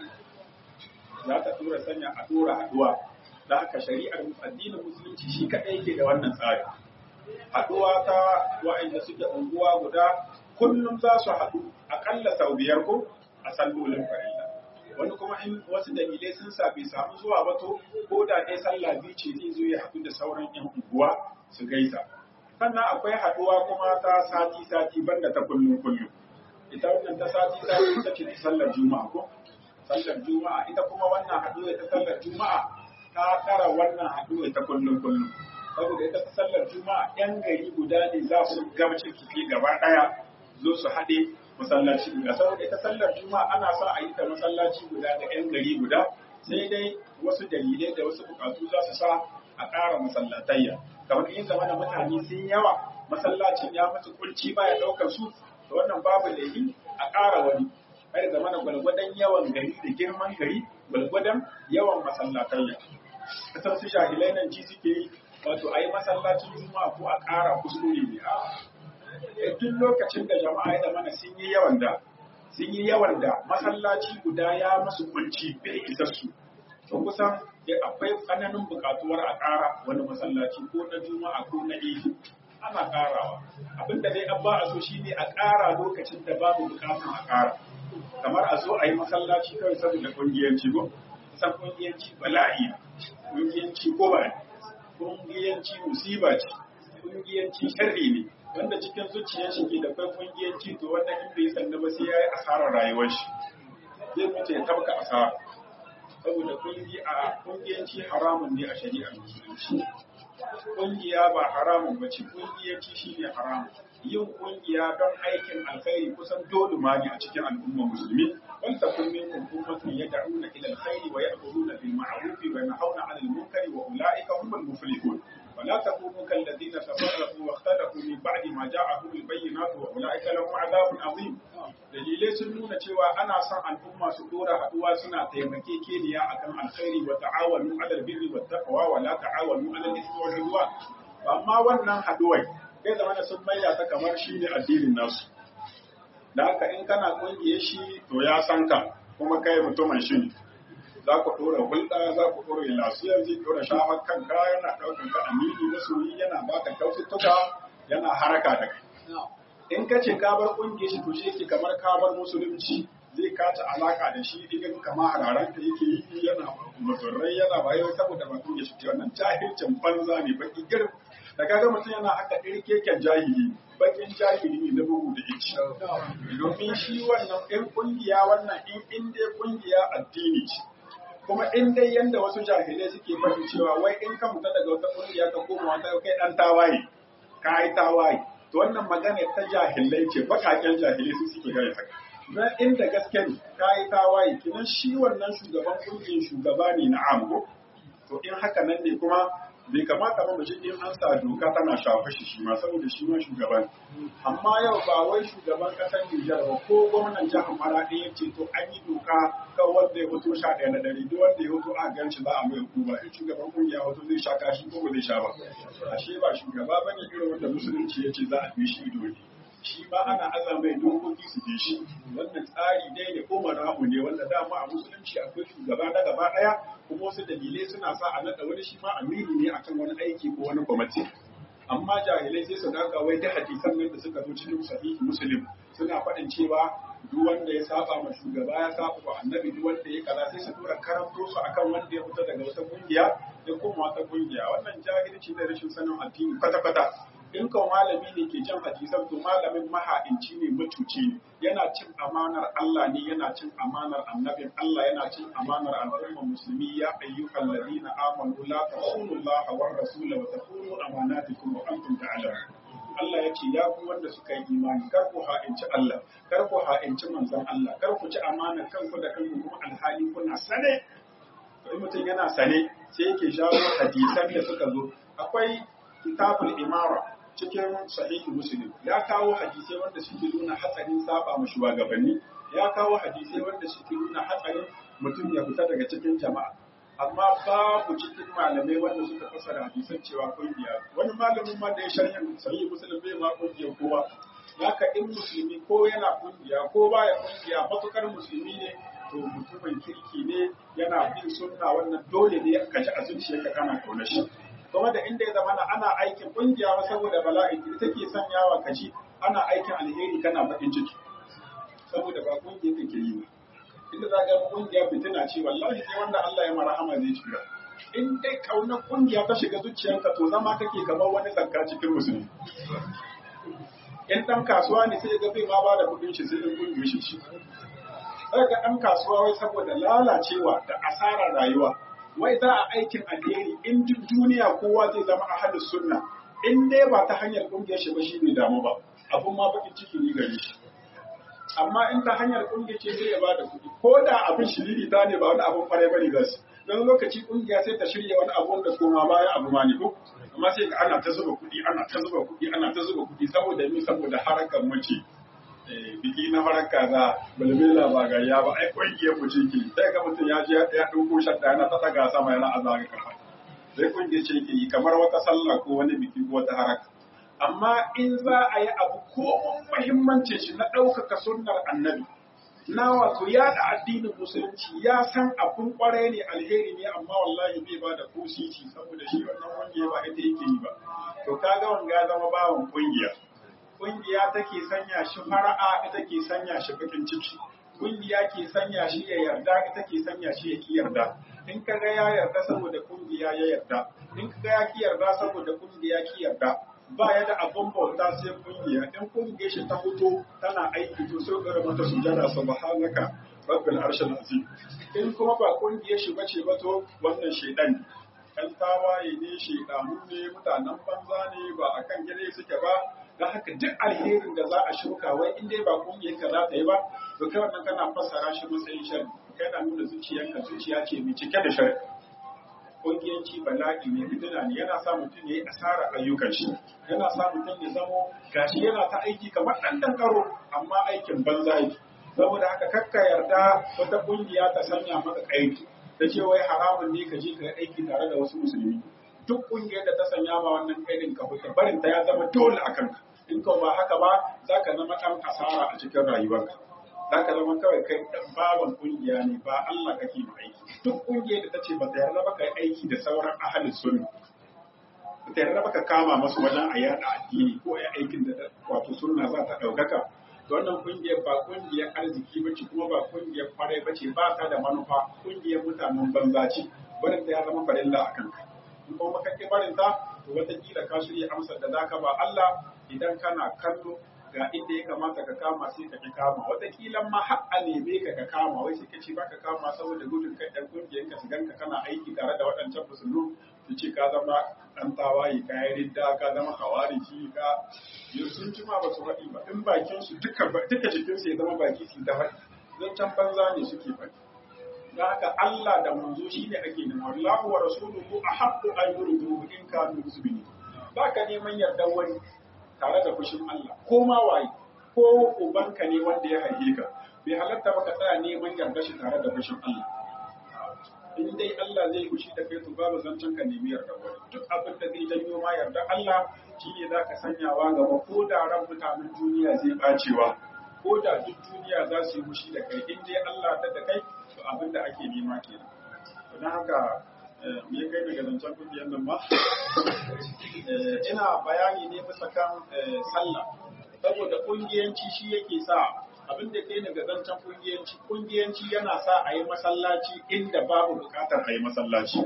za ta tura sanya a tura haɗuwa da haka shari'ar addinin musulunci shi kaɗai yake da wannan tsari haɗuwa ta wa'anda suke unguwa guda kullum za su haɗu aƙalla sau biyar ko a sallolin farilla wani kuma in wasu dalilai sun sa bai samu zuwa ba to ko da dai sallah biyu ce zai zo ya haɗu da sauran yan unguwa su gaisa sannan akwai haɗuwa kuma ta sati sati banda ta kullum kullum ita wannan ta sati sati ita ce ta sallar juma'a ko sallar juma'a ita kuma wannan haɗuwa ta sallar juma'a ta tara wannan haɗuwa ta kullum kullum saboda ita ta sallar juma'a yan gari guda ne za su gabacin kifi gaba ɗaya zo su haɗe masallaci guda saboda ita sallar juma'a ana sa a yi ta masallaci guda da yan gari guda sai dai wasu dalilai da wasu bukatu za su sa a ƙara masallatayya kamar in zama da mutane sun yawa masallacin ya mutu kulci ba ya ɗaukar su da wannan babu laifi a ƙara wani kai zama da gwalgwadon yawan gari da girman gari gwalgwadon yawan masallatayya kasar su jahilai nan ji suke yi wato a yi masallacin juma'a ko a ƙara kuskure ne a duk lokacin da jama'a ya zama sun yi yawan da sun yi yawan da masallaci guda ya masu kunci bai isa su to kusan akwai tsananin buƙatuwar a ƙara wani masallaci ko na juma'a ko na idi ana ƙarawa abinda dai an ba a so shine a ƙara lokacin da babu buƙatun a ƙara kamar a zo a yi masallaci kawai saboda ƙungiyanci ko san ƙungiyanci bala'i ƙungiyanci ko ba ƙungiyanci musiba ce ƙungiyanci sharri ne wanda cikin zuciyar shi ke da kai ƙungiyanci to wanda in bai sanna ba sai ya yi asarar rayuwar shi zai mutu ya tabka asara saboda ƙungiyanci haramun ne a shari'ar musulunci ƙungiya ba haramun ba ce ƙungiyanci shine haramun yin ƙungiya don aikin alkhairi kusan dole ma ne a cikin al'ummar musulmi wal takun minkum ummatun yad'una ila alkhairi wa ya'muruna bil ma'ruf wa yanhauna 'anil munkari wa ulaika humul muflihun ولا تكونوا كالذين تفرقوا واختلفوا من بعد ما جاءهم البينات واولئك لهم عذاب عظيم dalilai sun nuna cewa ana son al'umma su dora haduwa suna taimakekeniya akan alkhairi wa ta'awanu 'alal birri wat taqwa wa la ta'awanu 'alal ithmi wal 'udwan amma wannan haduwai sai zamana sun maida ta kamar shine addinin nasu da haka in kana kungiye shi to ya san ka kuma kai mutumin shi ne za ku ɗora hulɗa za ku ɗora lafiyar zai ɗora shafar kanka yana ɗaukar ka amini masoyi yana baka kyaututtuka yana haraka da kai in ka ce ka bar ƙungiyar shi to shi yake kamar ka bar musulunci zai kaci alaka da shi idan kama hararan ka yake yi yana muturrai yana bayan saboda ba ƙungiyar shi wannan jahilcin banza ne baki gir da kaga mutum yana haka ɗirkeken jahili bakin jahili ne na bugu da ici domin shi wannan in ƙungiya wannan in in dai ƙungiya addini ce kuma in dai yanda wasu jahilai suke faɗi cewa wai in ka fita daga wata ƙungiya ka koma wata kai ɗan tawaye ka yi tawaye to wannan magana ta jahilai ce baƙaƙen jahilai su suke gaya haka na inda gaske ne ka yi tawaye kinan shi wannan shugaban ƙungiyar shugaba ne na amu to in haka nan ne kuma bai kamata ba mace in an sa doka tana shafa shi shi ma saboda shi ma shugaban amma yau ba wai shugaban kasar Nijar ba ko gwamnan jihar Maraɗi ya ce to an yi doka kan wanda ya hoto sha ɗaya na dare duk wanda ya hoto a ganci za a mai hukuma in shugaban kungiya hoto zai sha kashi ko ba zai sha ba ashe ba shugaba ba ne irin wanda musulunci ya ce za a bi shi ido ne shi ma ana aza mai dokoki su bi shi wannan tsari dai ne ko marahu ne wanda dama a musulunci akwai shugaba na gaba ɗaya kuma wasu dalilai suna sa a naɗa wani shi ma amiri ne akan wani aiki ko wani kwamiti amma jahilai sai su daga wai da hadisan nan da suka zo cikin sahihi muslim suna faɗin cewa duk wanda ya saba ma shugaba ya saba wa annabi duk wanda ya kaza sai su dora karanto su akan wanda ya fita daga wata kungiya da kuma wata kungiya wannan jahilci da rashin sanin addini kwata kwata in kan malami ne ke cin hadisan to malamin maha'inci ne mutuci ne yana cin amanar Allah ne yana cin amanar annabin Allah yana cin amanar al'ummar musulmi ya ayyukan ladina amanu la takunu Allah wa rasula wa takunu amanatikum wa antum ta'lamun Allah ya ce ya ku wanda suka yi imani kar ku ha'inci Allah kar ku ha'inci manzon Allah kar ku ci amanar kanku da kanku kuma alhali kuna sane to in mutum yana sane sai yake jawo hadisan da suka zo akwai kitabul imara cikin sahihi muslim ya kawo hadisai wanda suke nuna hatsarin saba ma shugabanni ya kawo hadisai wanda suke nuna hatsarin mutum ya fita daga cikin jama'a amma babu cikin malamai wanda suka fassara hadisan cewa kungiya wani malamin ma da ya sharhin sahihi muslim bai ma kungiya kowa haka in musulmi ko yana kungiya ko baya kungiya matukar musulmi ne to mutumin kirki ne yana bin sunna wannan dole ne ka ji a zuciyarka kana kauna shi kuma da inda ya zama ana aikin kungiya ba saboda bala'i ita take sanyawa ka ji ana aikin alheri kana bakin ciki saboda ba kungiya kake yi ba inda za ga kungiya fitina ce wallahi sai wanda Allah ya marhama zai shiga in dai kauna kungiya ta shiga zuciyarka to zama kake kamar wani zakka cikin musulmi in dan kasuwa ne sai ga bai ma ba da kudin shi sai in kungiya shi shi sai ga dan kasuwa wai saboda lalacewa da asarar rayuwa wai za a aikin alheri in duk duniya kowa zai zama ahalus sunna in dai ba ta hanyar kungiyar shi ba shi bai damu ba abun ma bakin ciki ne gare shi amma in ta hanyar kungiyar ce sai ya ba da kuɗi ko da abin shiriri ta ne ba wani abun kwarai bane gas don lokaci kungiya sai ta shirya wani abu da koma baya abu ma ne ko amma sai ga ana ta zuba kuɗi ana ta zuba kuɗi ana ta zuba kuɗi saboda mi saboda harakan mace biki na farar kaza balbela ba ga ya ba ai kungiyar mu ce ke sai ga mutum ya je ya dauko shadda yana ta daga sama yana azaga kafa sai kungiyar ce ke yi kamar wata sallah ko wani biki ko wata haraka amma in za a yi abu ko muhimmancin shi na ɗaukaka sunnar annabi na wato yaɗa addinin musulunci ya san abin kwarai ne alheri ne amma wallahi bai ba da kusiti saboda shi wannan kungiya ba ita yake yi ba to kaga wanga ya zama bawan kungiya kungiya take sanya shi fara'a ita ke sanya shi bakin ciki kungiya ke sanya shi ya yarda ita ke sanya shi ya ki yarda in kaga ya yarda saboda kungiya ya yarda in kaga ya ki yarda saboda kungiya ki yarda ba ya da abin bauta sai kungiya in kungiyar shi ta fito tana aiki to sai gara mata sujada subhanaka rabbil arshil azim in kuma ba kungiyar shi bace ba to wannan shedan kan tawaye ne shedanu ne mutanen banza ne ba akan gire suke ba dan haka duk alherin da za a shuka wai in dai ba kungiyar ka za ta yi ba to kai wannan kana fassara shi matsayin sharri kai na nuna zuciyarka zuciya ce mai cike da sharri kungiyanci bala'i ne fitina ne yana sa mutum ya yi asarar ayyukan shi yana sa mutum ya zamo gashi yana ta aiki kamar ɗan ɗan karo amma aikin banza yake saboda haka kakka yarda wata kungiya ta sanya maka aiki ta ce wai haramun ne ka je ka yi aiki tare da wasu musulmi duk kungiyar da ta sanya ma wannan kaidin ka fita barin ta ya zama dole a kanka in ka ba haka ba za ka zama ɗan asara a cikin rayuwarka za ka zama kawai kai dan bawan kungiya ne ba Allah kake ma aiki duk kungiyar da ta ce ba ta yarda ba ka yi aiki da sauran ahalin sunna ba ta yarda ba ka kama masu wajen a yada addini ko a aikin da wato sunna za ta ɗaukaka to wannan kungiyar ba kungiyar arziki ba ce kuma ba kungiyar kwarai ba ce ba ta da manufa kungiyar mutanen banza ce barin ta ya zama farilla a kanka in kuma ka ƙi barin ta to wataƙila ka shirya amsar da za ka ba Allah idan kana kallo ga inda ya kamata ka kama sai ka ki kama wataƙila ma har a neme ka ka kama wai sai ka ce ba ka kama saboda gudun kai ɗan ƙungiyar ka shigan ka kana aiki tare da waɗancan musulmi su ce ka zama ɗan tawaye ka yi ridda ka zama hawariji ka yau sun ci ma ba su faɗi ba in bakin su duka duka jikin su ya zama baki su ta faɗi zan can banza ne suke faɗi da haka Allah da manzo shi ne ake nema Allahu wa rasuluhu ahaqqu an yurduhu in kanu muslimin ba ka neman yardar wani tare da fushin Allah ko ma waye ko ubanka ne wanda ya haife ka bai halatta ba ka tsaya neman yarda shi tare da fushin Allah in dai Allah zai fushi da kai to babu zancen ka nemi yarda wani duk abin da zai janyo ma yarda Allah shine za ka sanyawa gaba ko da ran mutanen duniya zai bacewa ko da duk duniya za su yi fushi da kai in dai Allah ta da kai to abin da ake nema kenan don haka me ya kai daga zancen kungiyar nan ma ina bayani ne bisa kan sallah saboda kungiyanci shi yake sa abin da kai daga zancen kungiyanci kungiyanci yana sa a yi masallaci inda babu bukatar a yi masallaci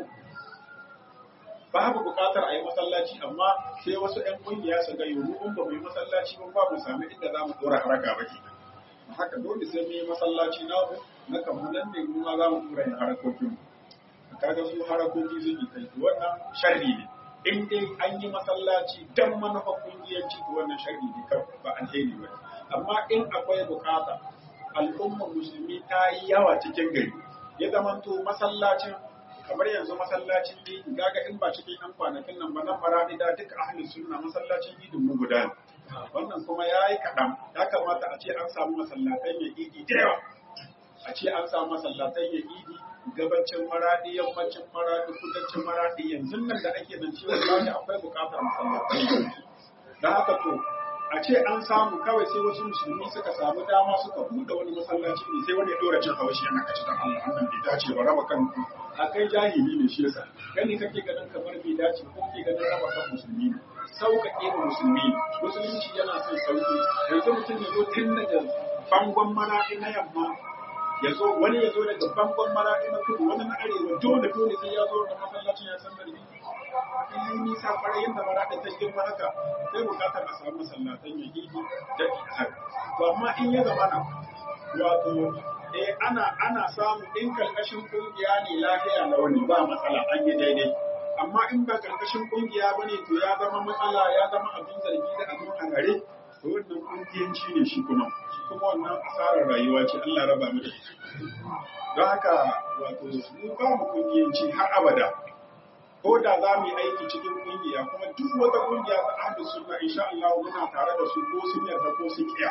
babu bukatar a yi masallaci amma sai wasu 'yan kungiya su ga yiwu in ba mu yi masallaci ba ba mu sami inda za mu dora haraka ba ke haka dole sai mu yi masallaci na na kamar nan ne mu ma za mu dora yin harakokin mu kaga su harakoki sun yi kai wannan sharri ne in dai an yi masallaci dan manufa kungiyanci to wannan sharri ne kan ba alheri ba amma in akwai bukata al'ummar musulmi ta yi yawa cikin gari ya zamanto masallacin kamar yanzu masallacin yi gaga in ba cikin yan kwanakin nan ba nan maradi da duka ahli sunna masallacin idin mu guda wannan kuma ya yi kaɗan ya kamata a ce an samu masallatan ya idi da yawa a ce an samu masallatan ya idi gabacin maradi yammacin maradi kudancin maradi yanzu nan da ake nan cewa wallahi akwai bukatar masallatai da haka to a ce an samu kawai sai wasu musulmi suka samu dama suka buɗe wani masallaci ne sai wani ya dora cin hawashi yana kaci dan Allah wannan bai dace ba raba kan a kai jahili ne shi yasa gani kake ganin kamar bai dace ko kake ganin raba kan musulmi ne sauƙaƙe wa musulmi musulunci yana son sauƙi yanzu mutum ya zo tun daga bangon maraɗi na yamma ya zo wani ya zo daga bangon maraɗi na kudu wani na arewa dole dole sai ya zo da masallacin ya san barbi in yi nisa kwarai yadda maraɗi ta girma haka sai bukatar a samu masallatan ya gidi da ihar to amma in ya zama na wato eh ana ana samu in karkashin kungiya ne lafiya na wani ba matsala an yi daidai amma in ba karkashin kungiya ba ne to ya zama matsala ya zama abin zargi da abin hangare to wannan kungiyanci ne shi kuma shi kuma wannan asarar rayuwa ce Allah raba mu da shi don haka wato mu ba mu kungiyanci har abada ko da za mu yi aiki cikin kungiya kuma duk wata kungiya ta ahlu sunna insha Allah muna tare da su ko sun yarda ko sun kiya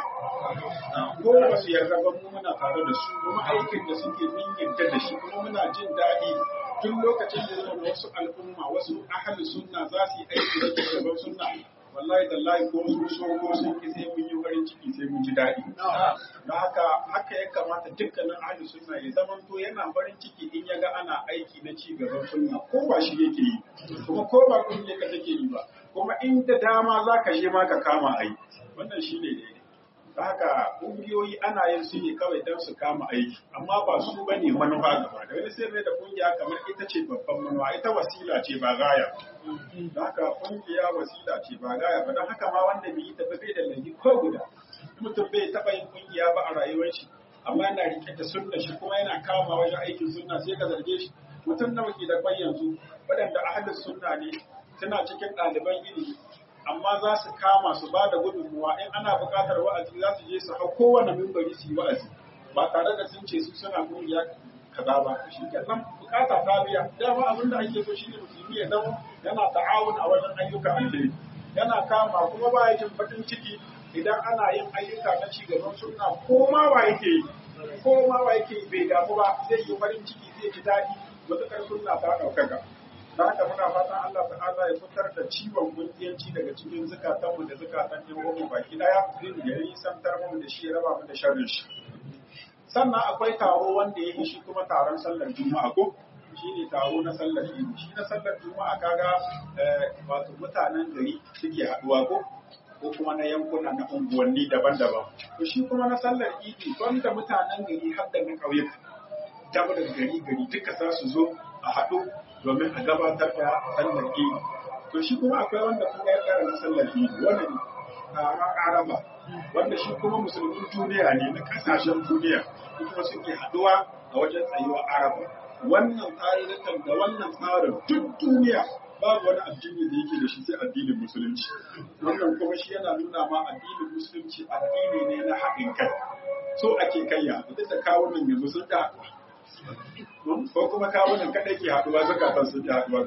ko ba su yarda ba mu muna tare da su kuma aikin da suke mun yarda da shi kuma muna jin daɗi duk lokacin da zama wasu al'umma wasu ahli sunna za su yi aiki da gaban sunna wallahi tallahi ko su so ko sun ki sai mun yi farin farin ciki sai mun ji daɗi don haka haka ya kamata dukkanin ahli sunna ya zama to yana farin ciki in ya ga ana aiki na ci gaban sunna ko ba shi yake yi kuma ko ba kungiyar ka take yi ba kuma in da dama za ka je ma ka kama ai wannan shi ne daidai don haka kungiyoyi ana yin su ne kawai don su kama aiki amma ba su ba ne manufa gaba da wani sai da kungiya kamar ita ce babban manufa ita wasila ce ba gaya don haka kungiya wasila ce ba gaya ba don haka ma wanda bai yi tafi bai da laifi ko guda mutum bai taɓa yin kungiya ba a rayuwar shi amma yana rike da sunna shi kuma yana kama wajen aikin sunna sai ka zarge shi mutum nawa ke da kwai yanzu waɗanda ahalin sunna ne suna cikin ɗaliban ilimi amma za su kama su ba da gudunmuwa in ana buƙatar wa'azi za su je su hau kowane mimbari su yi wa'azi ba tare da sun ce su suna kungiya kaza ba shi kenan bukata ta biya dama abin da ake so shine musulmi ya zama yana ta'awun a wajen ayyukan alheri yana kama kuma ba ya jin baƙin ciki idan ana yin ayyuka na ci gaban sunna ko ma wa yake yi ko ma wa yake yi bai damu ba zai yi farin ciki zai ji daɗi matuƙar sunna ta ɗaukaka da haka muna fatan Allah ta'ala ya fitar da ciwon kungiyanci daga cikin zukatanmu da zukatan yan uwanmu baki daya ya yi santar mu da shi ya raba mu da sharrin shi sannan akwai taro wanda ya yi shi kuma taron sallar juma'a ko shi ne taro na sallar idi shi na sallar juma'a kaga wato mutanen gari suke haɗuwa ko ko kuma na yankuna na unguwanni daban-daban to shi kuma na sallar idi wanda mutanen gari har da na ƙauyuka dabar gari gari duka za su zo a haɗu domin a gabatar da sallar idi to shi kuma akwai wanda kuma ya tsara na sallar idi wannan taron araba wanda shi kuma musulmin duniya ne na kasashen duniya kuma suke haduwa a wajen tsayuwar araba wannan tsarikan da wannan tsarin duk duniya babu wani addini da yake da shi sai addinin musulunci wannan kuma shi yana nuna ma addinin musulunci addini ne na haɗin kai so ake kayya duk da kawunan yanzu sun da ko kuma kawunan kaɗai ke haɗuwa zakatan sun da haɗuwa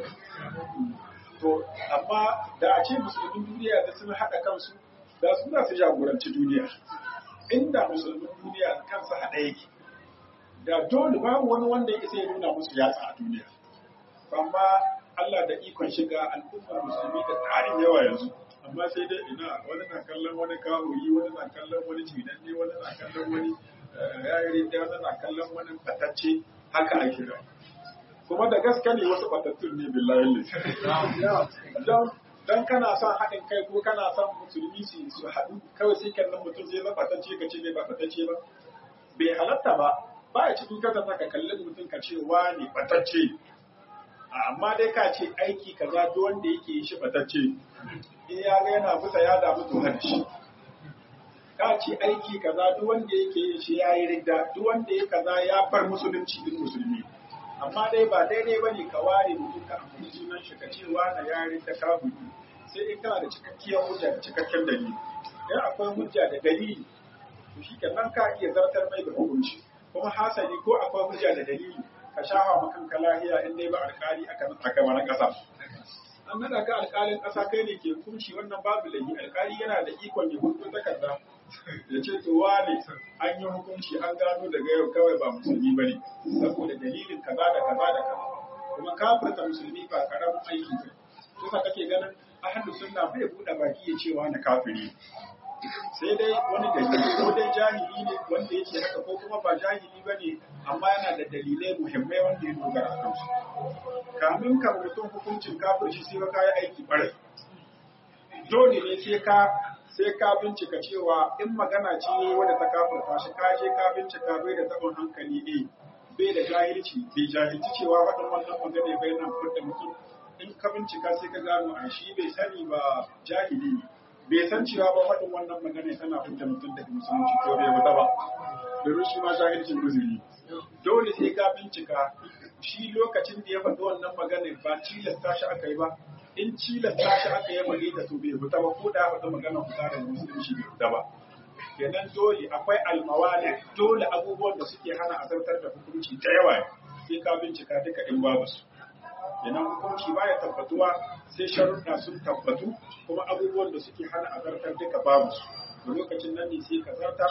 to amma da a ce musulmin duniya da sun haɗa kansu da su za su jagoranci duniya inda musulmin duniya kansa haɗa yake da dole babu wani wanda ya isa ya nuna musu yatsa a duniya amma Allah da ikon shiga al'ummar musulmi da tsarin yawa yanzu amma sai dai ina wani na kallon wani kawuri wani na kallon wani cinanne wani na kallon wani yayin da wani na kallon wani batacce haka ake da kuma da gaske ne wasu batattun ne billahi don dan kana son haɗin kai ko kana son musulmi su su haɗu kawai sai kallon mutum zai zama batacce ka ce ne ba batacce ba bai halatta ba ba ya cikin kasa ka kalli mutum ka ce wa ne batacce amma dai ka ce aiki kaza duk wanda yake shi batacce in ya ga yana fita ya damu to hada shi ka ce aiki kaza duk wanda yake yin shi ya yi ridda duk wanda ya kaza ya bar musulunci din musulmi amma dai ba daidai bane ka ware mutum ka amfani sunan shi ka ce wani ya ridda kafiri sai in kana da cikakkiyar hujja da cikakken dalili in akwai hujja da dalili to shi nan ka iya zartar mai da hukunci kuma hasali ko akwai hujja da dalili ka shafa makan ka lahiya in dai ba alkali aka aka wani kasa an nada ka alkalin kasa kai ne ke hukunci wannan babu laifi alkali yana da ikon ya hukunta takarda ya ce to wane an yi hukunci an gano daga yau kawai ba musulmi bane saboda dalilin kaza da kaza da kaza kuma kafirta musulmi ba karamin aiki ba kusa kake ganin ahlu sunna bai buɗe baki ya ce wani kafiri sai dai wani dalili ko dai jahili ne wanda yake haka ko kuma ba jahili ba ne amma yana da dalilai muhimmai wanda ya dogara kan su kamin ka mutum hukuncin kafirci sai ka yi aiki barai dole ne sai ka sai ka bincika cewa in magana ce wadda ta kafirta shi ka je ka bincika bai da tabon hankali ne bai da jahilci bai jahilci cewa waɗannan wannan magana bai nan furta mutum in ka bincika sai ka gano a shi bai sani ba jahili ne bai san cewa ba faɗin wannan magana tana fita mutum daga musulunci ko bai wata ba domin shi ma jahilcin uzuri dole sai ka bincika shi lokacin da ya faɗi wannan magana ba tilasta shi aka yi ba in tilasta shi aka yi faɗi ta to bai fita ba ko da ya faɗi magana fita daga musulunci bai fita ba kenan dole akwai almawali dole abubuwan da suke hana a zartar da hukunci da yawa sai ka bincika duka in babu su kenan hukunci baya tabbatuwa sai sharuɗa sun tabbatu kuma abubuwan da suke hana a zartar duka babu su da lokacin nan ne sai ka zartar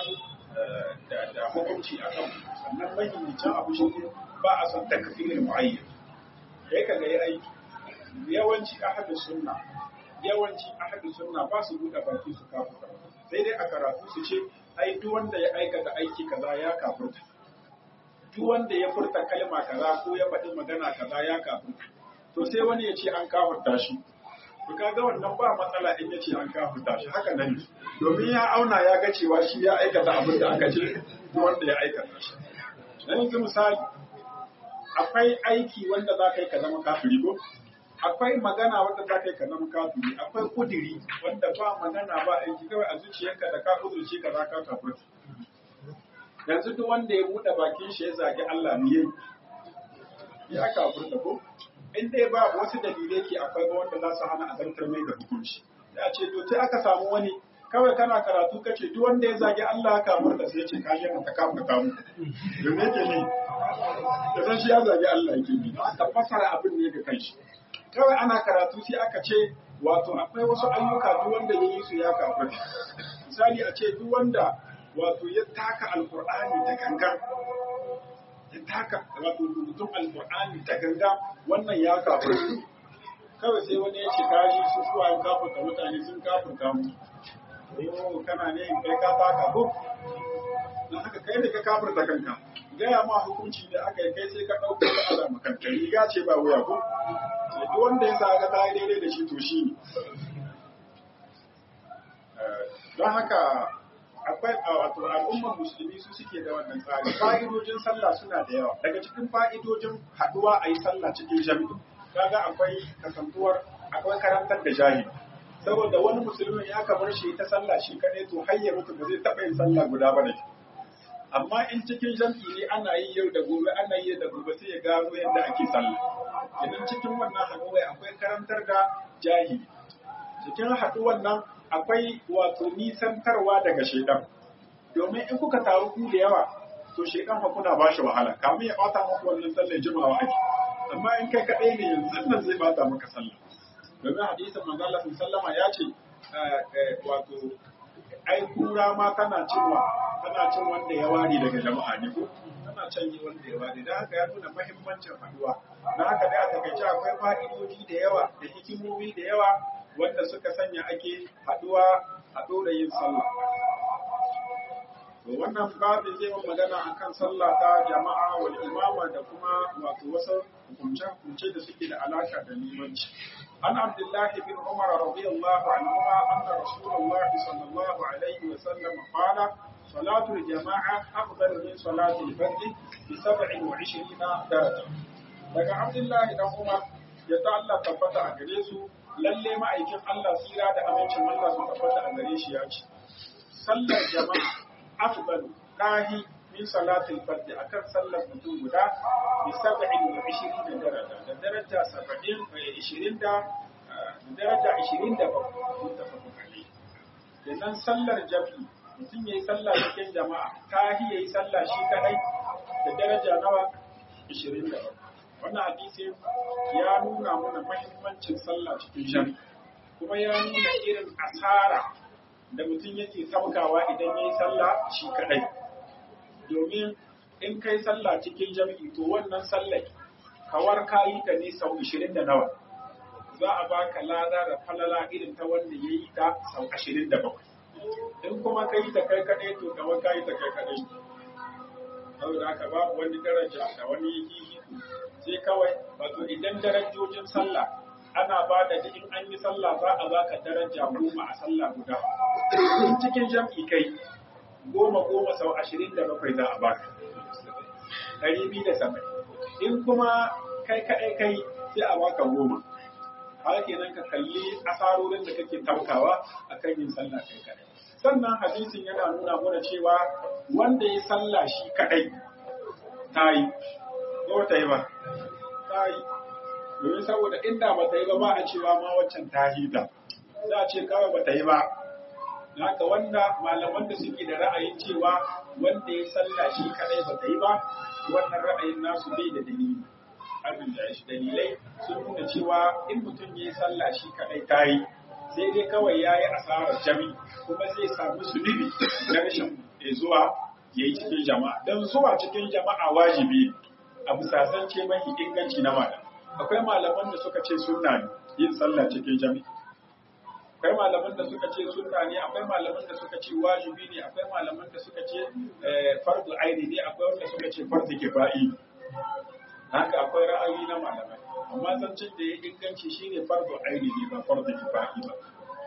da hukunci a kan sannan mahimmancin abu shi ne ba a son takfirin mu'ayyan kai ka ga aiki yawanci ahadu sunna yawanci ahadu sunna ba su buɗe baki su kafa sai dai a karatu su ce ai duk wanda ya aikata aiki kaza ya kafurta duk wanda ya furta kalma kaza ko ya faɗi magana kaza ya kafurta to sai wani ya ce an kafurta shi to kaga wannan ba matsala in ya ce an kafurta shi haka nan domin ya auna ya ga cewa shi ya aikata abin da aka ce duk wanda ya aikata shi dan yanzu misali akwai aiki wanda za ka yi ka zama kafiri ko akwai magana wanda za ka yi ka zama kafiri akwai kudiri wanda ba magana ba aiki kawai a zuciyarka da ka kudurci ka za ka kafirta yanzu duk wanda ya buɗe bakin shi ya zagi Allah ne yayi ya kafirta ko in dai ba wasu dalilai ke akwai ba wanda za su hana azantar mai da hukunci ya ce to sai aka samu wani kawai kana karatu kace duk wanda ya zagi Allah kafirta sai ya ce ka je ka kafirta mu domin yake ne da san shi ya zagi Allah yake bi aka fasara abin ne ga kanshi kawai ana karatu sai aka ce wato akwai wasu ayyuka duk wanda ya yi su ya kafirta misali a ce duk wanda wato ya taka alkur'ani da gangan ya taka wato rubutun alkur'ani da gangan wannan ya kafirta kawai sai wani ya ce kaji su suwa yin kafirta mutane sun kafirta mu yau kana ne in kai ka taka ko don haka kai ne ka kafirta kanka gaya ma hukunci da aka yi kai sai ka ɗauka da ala makanta riga ce ba wuya ko sai duk wanda ya sa ga ta yi daidai da shi to shi ne don haka akwai wato al'ummar musulmi su suke da wannan tsari fa'idojin sallah suna da yawa daga cikin fa'idojin haɗuwa a yi sallah cikin jami'i kaga akwai kasantuwar akwai karantar da jahili saboda wani musulmi ya kamar shi ta sallah shi kaɗai to har ya mutu ba zai taɓa yin sallah guda ba da shi amma in cikin jam'i ne ana yi yau da gobe ana yi da gobe sai ya gano yadda ake sallah idan cikin wannan haɗuwa akwai karantar da jahili cikin haɗuwan nan akwai wato nisantarwa daga shaidan domin in kuka taru ku da yawa to shaidan fa kuna ba shi wahala kamun ya bata muku wannan sallar jimawa ake amma in kai kaɗai ne yanzu nan zai bata maka sallah domin hadisin manzo Allah sallama ya ce wato ai kura ma tana cinwa tana cin wanda ya ware daga jama'a ne ko tana can yi wanda ya ware dan haka ya nuna muhimmancin haduwa dan haka dai a takaice akwai fa'idoji da yawa da hikimomi da yawa wanda suka sanya ake haduwa a dora yin sallah to wannan babin zai yi magana akan sallah ta jama'a wal imama da kuma wato wasu hukunce-hukunce da suke da alaka da limanci عن عبد الله بن عمر رضي الله عنهما أن رسول الله صلى الله عليه وسلم قال صلاة الجماعة أفضل من صلاة الفرد بسبع وعشرين درجة. daga Abdullahi dan Umar ya ta Allah tabbata a gare su lalle ma'aikin Allah tsira da amincin Allah su tabbata a gare shi ya ce sallar jama'a afdalu kahi min salatul fard akan sallar mutum guda bi sab'in wa ishirin daraja da daraja saba'in ishirin da daraja ishirin da bakwai muttafaqun alayhi kenan sallar jami'i mutum yayi sallah cikin jama'a kahi yayi sallah shi kadai da daraja nawa ishirin da bakwai wannan hadisi ya nuna mana mahimmancin sallah cikin jami'i kuma ya nuna irin asara da mutum yake saukawa idan yayi sallah shi kadai domin in kai sallah cikin jami'i to wannan sallah kawar kayi ta ne sau 20 da nawa za a baka lada da falala irin ta wanda ya yi ta sau 27 in kuma ka yi ta kai kadai to kawar kayi ta kai kadai saboda haka babu wani daraja da wani yi sai kawai wato idan darajojin sallah ana ba da in an yi sallah za a baka daraja goma a sallah guda in cikin jam'i kai goma goma sau ashirin da bakwai za a baka ɗari biyu da saba'in in kuma kai kaɗai kai sai a baka goma haka kenan ka kalli asarorin da kake taukawa a kan yin sallah kai kaɗai sannan hadisin yana nuna mana cewa wanda ya sallah shi kaɗai ta yi ko ta yi ba ta yi domin saboda inda ba ta yi ba ba a cewa ma waccan ta hita za a ce kawai ba ta yi ba haka wanda malaman da suke da ra'ayin cewa wanda ya salla shi kadai ba ta yi ba wannan ra'ayin nasu bai da dalili abin da shi dalilai sun nuna cewa in mutum ya yi salla shi kadai ta yi sai dai kawai ya yi asarar jami kuma zai samu zunubi na rashin zuwa ya yi cikin jama'a don zuwa cikin jama'a wajibi a bisa zance mafi inganci na malam akwai malaman da suka ce sunna yin sallah cikin jami'a akwai malaman da suka ce sunna ne akwai malaman da suka ce wajibi ne akwai malaman da suka ce fardu aini ne akwai wanda suka ce fardu kifa'i haka akwai ra'ayi na malamai amma zancen da ya inganci shine fardu aini ne ba fardu kifa'i ba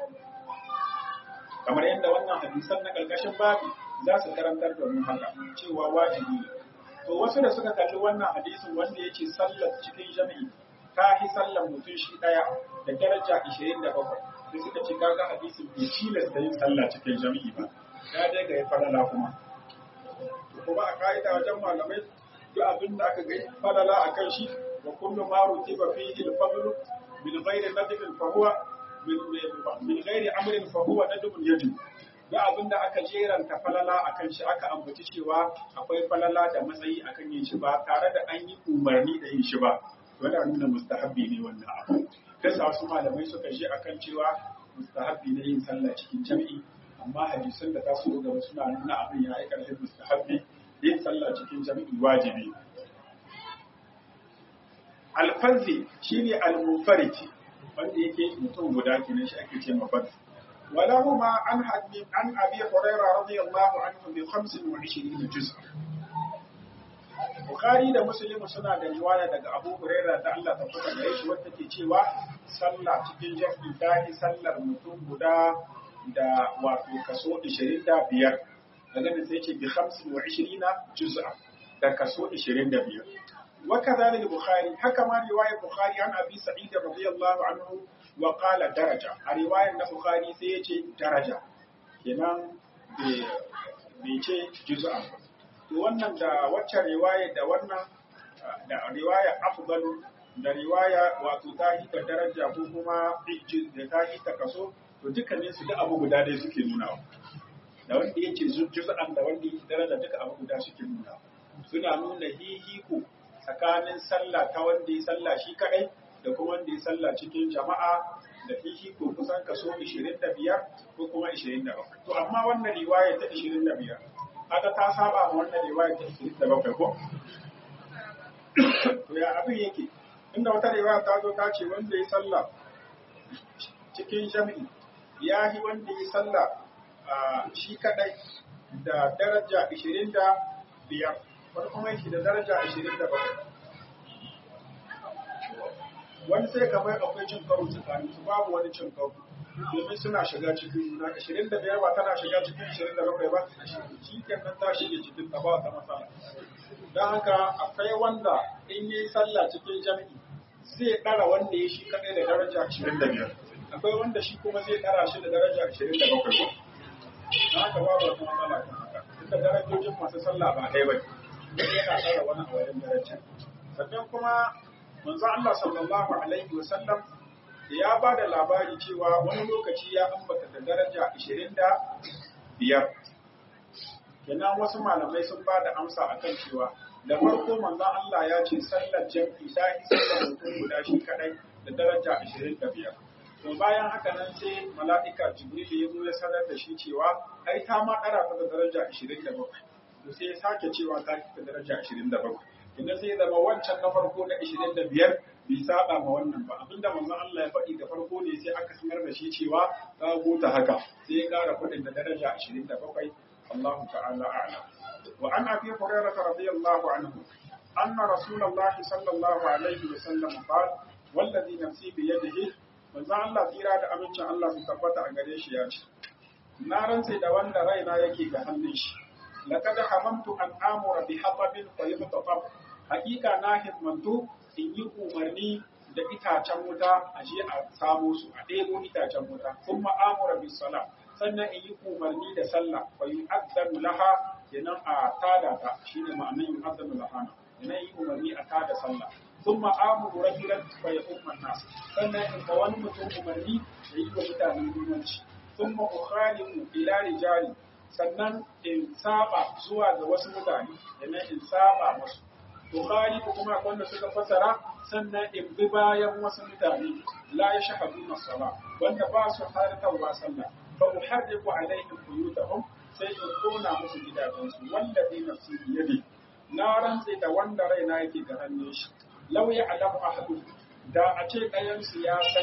kamar yadda wannan hadisan na ƙarƙashin babi za su karantar da mu haka cewa wajibi ne to wasu da suka kalli wannan hadisin wanda ya ce sallar cikin jami'i ta yi sallar mutum shi ɗaya da daraja 27 da suka ce kaga hadisin bai tilasta yin sallah cikin jami'i ba ya dai ga ya falala kuma kuma a ka'ida wajen malamai duk abin da aka gai falala a kan shi wa kullu ma rutiba fihi al-fadl bil ghairi nadbin fa huwa min ghairi amrin fa huwa nadbun yajib duk abin da aka jeranta falala akan shi aka ambaci cewa akwai falala da matsayi akan yin shi ba tare da an yi umarni da yin shi ba wanda nuna mustahabbi ne wannan abu kasa wasu malamai suka je akan cewa mustahabbi ne yin sallah cikin jami'i amma hadisan da ta so gaba suna nuna abin ya yi ƙarfin mustahabbi yin sallah cikin jami'i wajibi alfanzi shine al-munfariti wanda yake mutum guda kenan shi ake ce mafarki ولهما عن عن ابي هريره رضي الله عنه ب 25 جزء Bukhari da Muslim suna da riwaya daga Abu Hurairah da Allah ta fada gare shi wanda ke cewa sallah cikin jami'i ta yi sallar mutum guda da wato kaso 25 daga nan sai ce bi 25 juz'a da kaso 25 wa kadhalika Bukhari haka ma riwayar Bukhari an Abi Sa'id radiyallahu anhu wa qala daraja a riwayar na Bukhari sai ya ce daraja kenan bai ce juz'a to wannan da wacce riwaya da wannan da riwaya afdalu da riwaya wato ta yi ta daraja ko kuma da ta yi ta kaso to dukkanin su da abu guda dai suke nuna da wanda yake juz'an da wanda yake daraja duka abu guda suke nuna suna nuna hihiko tsakanin sallah ta wanda ya sallah shi kadai da kuma wanda ya sallah cikin jama'a da hihiko kusan kaso 25 ko kuma 27 to amma wannan riwaya ta 25 haka ta saba ma wannan riwaya ta 27 ko to ya abin yake inda wata riwaya ta zo ta ce wanda ya sallah cikin jami'i ya yi wanda ya sallah shi kadai da daraja 25 wani kuma yake da daraja 27 wani sai kamar akwai cin karo tsakanin su babu wani cin karo domin suna shiga cikin juna ashirin da biyar ba tana shiga cikin ashirin da bakwai ba shi kenan ta shige cikin ta ba ta matsala don haka akwai wanda in yi sallah cikin jami'i zai ɗara wanda ya shi kaɗai da daraja ashirin da biyar akwai wanda shi kuma zai ɗara shi da daraja ashirin da bakwai ko don haka babu wata matsala kan haka inda darajojin masu sallah ba ɗaya ba ne yana ɗara wani a wajen daraja sannan kuma manzo Allah sallallahu alaihi wa sallam ya ba da labari cewa wani lokaci ya ambata da daraja 25 kenan wasu malamai sun ba da amsa akan cewa da farko manzo Allah ya ce sallar jam'i ta yi sallar mutum guda shi kadai da daraja 25 to bayan haka nan sai mala'ika jibril ya zo ya sanar da shi cewa ai ta ma ɗara ta da daraja 27 to sai ya sake cewa ta da daraja 27 idan sai zama wancan na farko na 25 bai saba ma wannan ba abinda manzon Allah ya faɗi da farko ne sai aka sanar da shi cewa ta gota haka sai ya ƙara faɗin da daraja 27 Allahu ta'ala a'lam wa an abi hurairah radiyallahu anhu anna rasulullah sallallahu alaihi wa sallam qala wallazi nafsi bi yadihi manzon Allah tsira da amincin Allah su tabbata a gare shi ya ce na rantse da wanda raina yake ga hannun shi laqad hamamtu an amura bi hatabin fa yubtatab hakika na himmantu in yi umarni da itacen wuta a je a samo su a ɗebo itacen wuta sun ma'amura bi sala sannan in yi umarni da sallah fa yu'azzanu laha kenan a tada ta shine ma'anar yu'azzanu laha kenan yi umarni a tada sallah sun ma'amuru rajulan fa ya umman nas sannan in ga wani mutum umarni da yi wa mutane limanci sun ma'ukhalifu ila rijali sannan in saba zuwa ga wasu mutane kenan in saba musu Bukhari ko kuma wanda suka fasara sannan in bi bayan wasu mutane la ya shahadu masala wanda ba su haratarwa sallah fa uharriqu alaihim buyutahum sai in kona musu gidajensu wanda bi nafsi biyadi na rantse da wanda raina yake ga hannun shi law ya alamu ahadu da a ce ɗayan su ya sani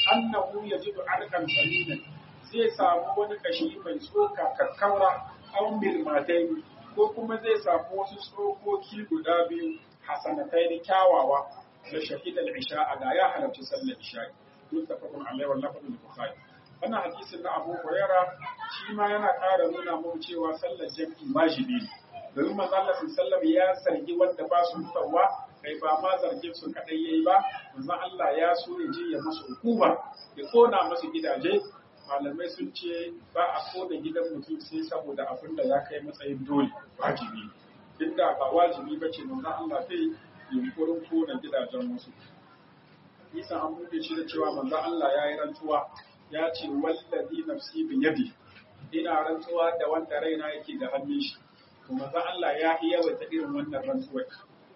annahu yajidu arkan saminan zai samu wani kashi mai tsoka kakkaura an mirmatai ko kuma zai samu wasu tsokoki guda biyu hasanatai da kyawawa da shahidal isha a da ya halarci sallar isha muttafaqun alaihi wa lafzul bukhari wannan hadisin na Abu Huraira shi ma yana ƙara nuna mu cewa sallar jami'i wajibi ne domin manzo Allah sallallahu ya zargi wanda ba su tsawa kai ba ma zargin su kadai yayi ba manzo Allah ya so ya je ya musu hukuma ya kona musu gidaje malamai sun ce ba a kona gidan mutum sai saboda abin da ya kai matsayin dole wajibi duk da ba wajibi ba ce manzo Allah zai yunkurin kona gidajen wasu Isa an buɗe shi da cewa manzo Allah ya yi rantsuwa ya ce wallazi nafsi bi yadi ina rantsuwa da wanda raina yake da hannun shi to manzo Allah ya yi yawaita irin wannan rantsuwar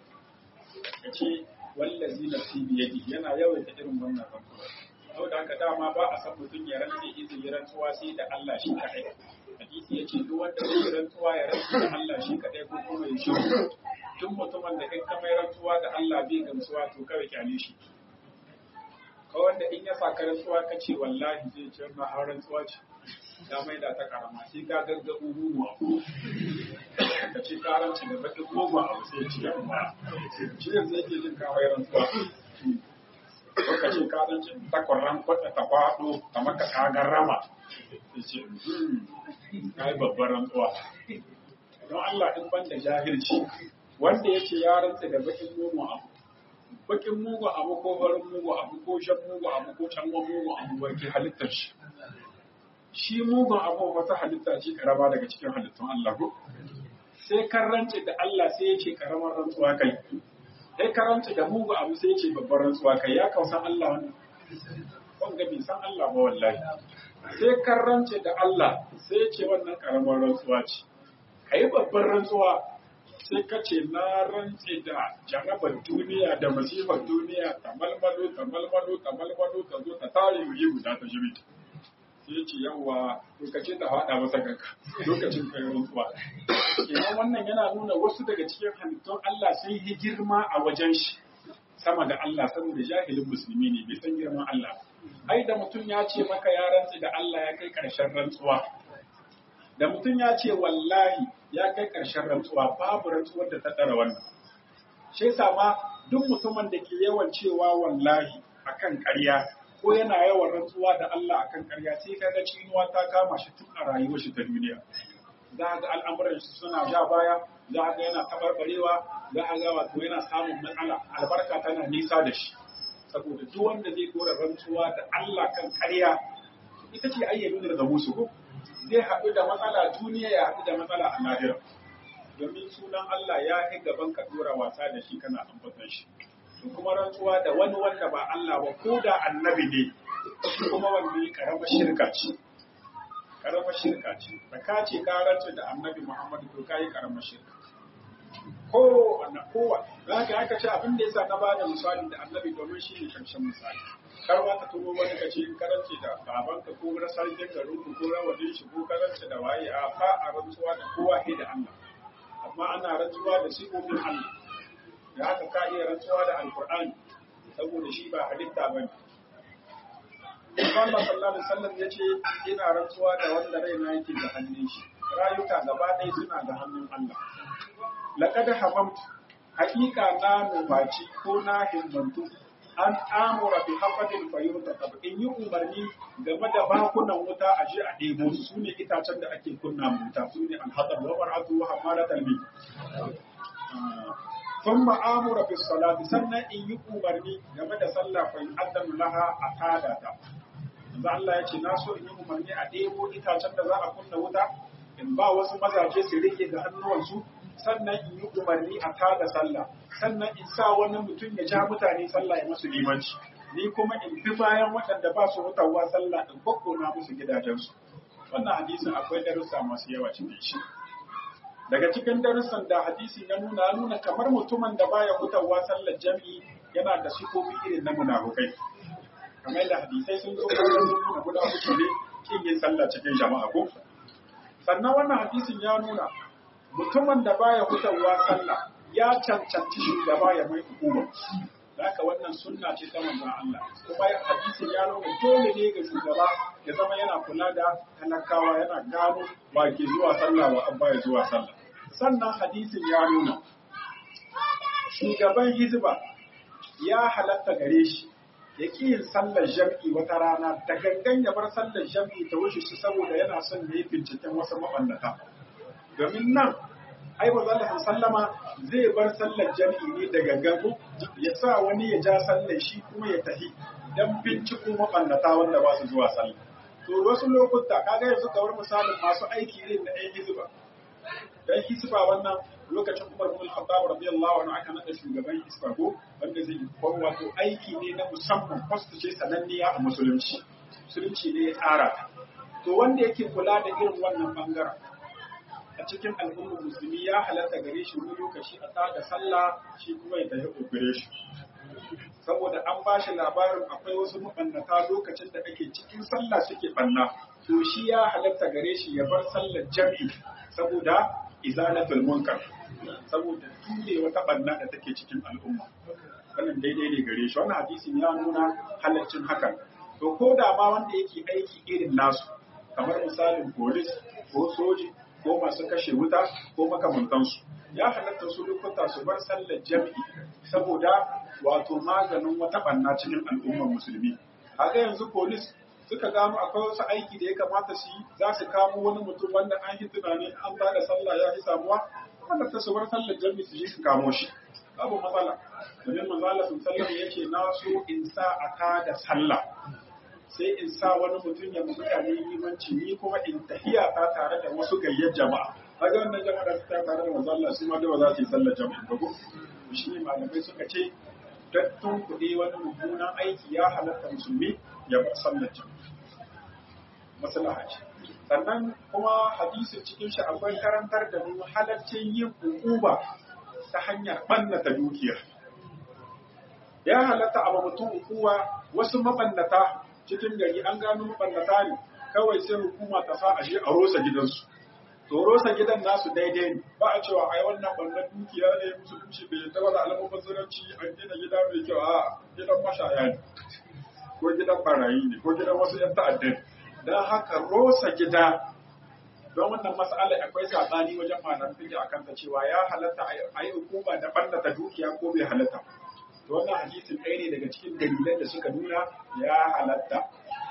yace wallazi nafsi bi yadi yana yawaita irin wannan rantsuwar saboda haka dama ba a san mutum ya rantse izi ya rantsuwa sai da Allah shi kadai hadisi yace duk wanda zai rantsuwa ya rantsa da Allah shi kadai ko kuma ya shi duk mutumin da in ka mai rantsuwa da Allah bai gamsuwa to kawai kyale shi ka wanda in ya saka rantsuwa ka ce wallahi zai ce ma har rantsuwa ce ya mai da ta karama sai ka gaggabu mugu abu ka ce karanci da bakin mugu abu sai ci ya kuma shi yanzu yake jin kawai rantsuwa ko ka ce karanci takwaran kwata ta kwado ta maka kagar rama sai ce ka yi babbar rantsuwa don Allah in ban da jahilci wanda ya ce ya rantsa da bakin mugu abu bakin mugu abu ko farin mugu abu ko shan mugu abu ko canwa mugu abu wake halittar shi shi mugun abu wata halitta ce karama daga cikin halittun Allah ko sai karance da Allah sai ya ce karamar rantsuwa kai sai karance da mugu abu sai ya ce babbar rantsuwa kai ya kausan Allah wannan wanda bai san Allah ba wallahi sai karance da Allah sai ya ce wannan karamar rantsuwa ce kai babbar rantsuwa sai ka ce na rantse da jarabar duniya da masifar duniya ta malmalo ta malmalo ta malmalo ta zo ta tare yi guda ta jiri sai ya ce yawa lokacin da haɗa masa ganka lokacin kai rantsuwa kenan wannan yana nuna wasu daga cikin halittun Allah sun yi girma a wajen shi sama da Allah saboda jahilin musulmi ne bai san girman Allah ai da mutum ya ce maka ya rantse da Allah ya kai ƙarshen rantsuwa da mutum ya ce wallahi ya kai ƙarshen rantsuwa babu rantsuwar da ta ɗara wannan. Shi yasa ma duk mutumin da ke yawan cewa wallahi akan ƙarya ko yana yawan rantsuwa da Allah akan ƙarya sai kaga cinuwa ta kama shi tun a rayuwar shi ta duniya. Za ga al'amuran shi suna ja baya, za ga yana tabarbarewa, za ga wato yana samun matsala, albarka tana nisa da shi. Saboda duk wanda zai dora rantsuwa da Allah kan ƙarya ita ce ayyamin da musu ko zai haɗu da matsala duniya ya haɗu da matsala a lahira domin sunan Allah ya yi gaban ka dora wasa da shi kana ambatan shi to kuma rantsuwa da wani wanda ba Allah ba ko da annabi ne shi kuma wanda ya karama shirka ce karama shirka ce da ka ce ka rantsu da annabi Muhammad to kai karama shirka ko wannan kowa za ka aka ce abin da yasa na bada misali da annabi domin shi ne karshen misali kar ma ka tuno wani ka ce karanci da babanka ko na sarkin garin ku ko rawanin shi ko karanci da waye a fa a rantsuwa da kowa ke da Allah amma ana rantsuwa da sifofin Allah da haka ka iya rantsuwa da alkur'ani saboda shi ba halitta ba ne Allah sallallahu alaihi wasallam ya ce ina rantsuwa da wanda raina yake da hannun shi rayuka gaba ɗaya suna da hannun Allah laqad hamamtu haƙiƙa na nufaci ko na himmantu an amura bi hafadin fayyuta tab in yi umarni game da bakunan wuta a je a ɗebo su su ne itacen da ake kunna wuta su ne alhadar wa mar'atu wa hamala talbi sun ma'amura fi salati sannan in yi umarni game da sallah fa in addan laha a tada ta yanzu Allah ya ce na so in yi umarni a ɗebo itacen da za a kunna wuta in ba wasu mazaje su rike da hannuwansu sannan in yi umarni a tada sallah sannan in sa wani mutum ya ja mutane sallah ya musu limanci ni kuma in bi bayan waɗanda ba su hutawa sallah in kokkona musu gidajensu wannan hadisin akwai darussa masu yawa cikin shi daga cikin darussan da hadisi ya nuna nuna kamar mutumin da baya hutawa sallar jami'i yana da sifofi irin na munafukai kamar da hadisai sun zo kan nuna guda uku ne kin yin sallah cikin jama'a ko sannan wannan hadisin ya nuna mutumin da baya hutawa sallah ya cancanci shugaba ya mai hukuma haka wannan sunna ce ta manzon Allah kuma hadisin ya nuna dole ne ga shugaba ya zama yana kula da talakawa yana gano wa ke zuwa sallah wa abba ya zuwa sallah sannan hadisin ya nuna shugaban hizba ya halatta gare shi ya ƙi yin sallar jam'i wata rana da gangan ya bar sallar jam'i ta wuce shi saboda yana son ya yi binciken wasu maɓannata domin nan ai ba za sallama zai bar sallar jam'i ne da gangan ya sa wani ya ja sallar shi kuma ya tafi don binciko maɓannata wanda ba su zuwa sallah to wasu lokuta kaga yanzu kamar misalin masu aiki ne na ɗan hizba dan hisba wannan lokacin Umar bin Khattab radiyallahu anhu aka nada shugaban hisba ko wanda zai ko wato aiki ne na musamman post ce sananniya a musulunci musulunci ne ya tsara to wanda yake kula da irin wannan bangaren a cikin al'ummar musulmi ya halatta gare shi wani lokaci a tada sallah shi kuma ya tafi ogire shi saboda an ba shi labarin akwai wasu mabannata lokacin da ake cikin sallah suke banna to shi ya halatta gare shi ya bar sallar jami'i saboda izalatul munkar saboda ture wata banna da take cikin al'umma wannan daidai ne gare shi wannan hadisin ya nuna halaccin hakan to ko da ma wanda yake aiki irin nasu kamar misalin polis ko soji ko masu kashe wuta ko makamantansu ya halatta su lokuta su bar sallar jami'i saboda wato maganin wata banna cikin al'ummar musulmi haka yanzu polis suka gano akwai wasu aiki da ya kamata su yi za su kamo wani mutum wanda an yi tunani an ba da sallah ya fi samuwa wanda ta su bar sallar jami'i su je su kamo shi babu matsala domin manzala sun sallar ya ce na so in sa a ta da sallah sai in sa wani mutum ya mutane limanci ni kuma in tahiya ta tare da wasu gayyar jama'a kaga wannan jama'a da ta tare da manzala su ma da ba za su yi sallar jami'i ba ko shi ne malamai suka ce dattun kuɗi wani mummunan aiki ya halatta musulmi ya bar sallar jami'i maslaha ce sannan kuma hadisin cikin shi akwai karantar da mu halaccin yin hukuma ta hanyar ɓannata dukiya ya halatta a mutum hukuma wasu mabannata cikin gari an gano mabannata ne kawai sai hukuma ta sa a je a rosa gidansu to rosa gidan nasu daidai ne ba a cewa ai wannan bannan dukiya ne musulunci bai yadda ba da alamun zuranci an gina gida mai kyau a gidan mashaya ne ko gidan barayi ne ko gidan wasu yan ta'addan don haka rosa gida don wannan mas'ala akwai sabani wajen malam fiqh akan ta cewa ya halatta a yi hukuma da bannata dukiya ko bai halatta to wannan hadisin ɗaya ne daga cikin dalilan da suka nuna ya halatta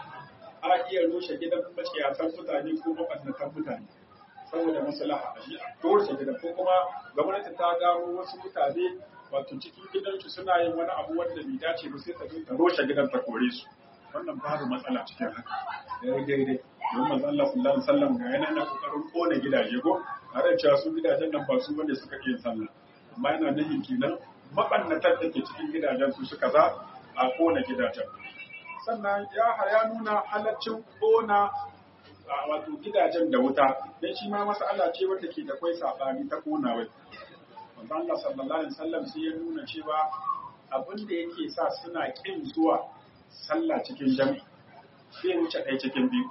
a iya rushe gidan maciyatan mutane ko mabannatan mutane saboda maslaha a shi a rushe gidan ko kuma gwamnati ta gano wasu mutane wato cikin gidansu suna yin wani abu wanda bai dace ba sai ta zo ta rushe gidan ta kore su wannan babu matsala cikin haka daidai daidai don manzo Allah sallallahu alaihi wasallam ga yana na kokarin kona gidaje ko tare da cewa su gidajen nan ba su bane suka iya sallah amma yana nufin kenan mabannatar da ke cikin gidajen su suka za a kona gidajen sannan ya ya nuna halaccin kona wato gidajen da wuta dan shi ma mas'ala ce wanda ke da kwai sabani ta kona wai manzo Allah sallallahu alaihi wasallam sai ya nuna cewa abin da yake sa suna kin zuwa sallah cikin jami'i sai wuce ɗaya cikin biyu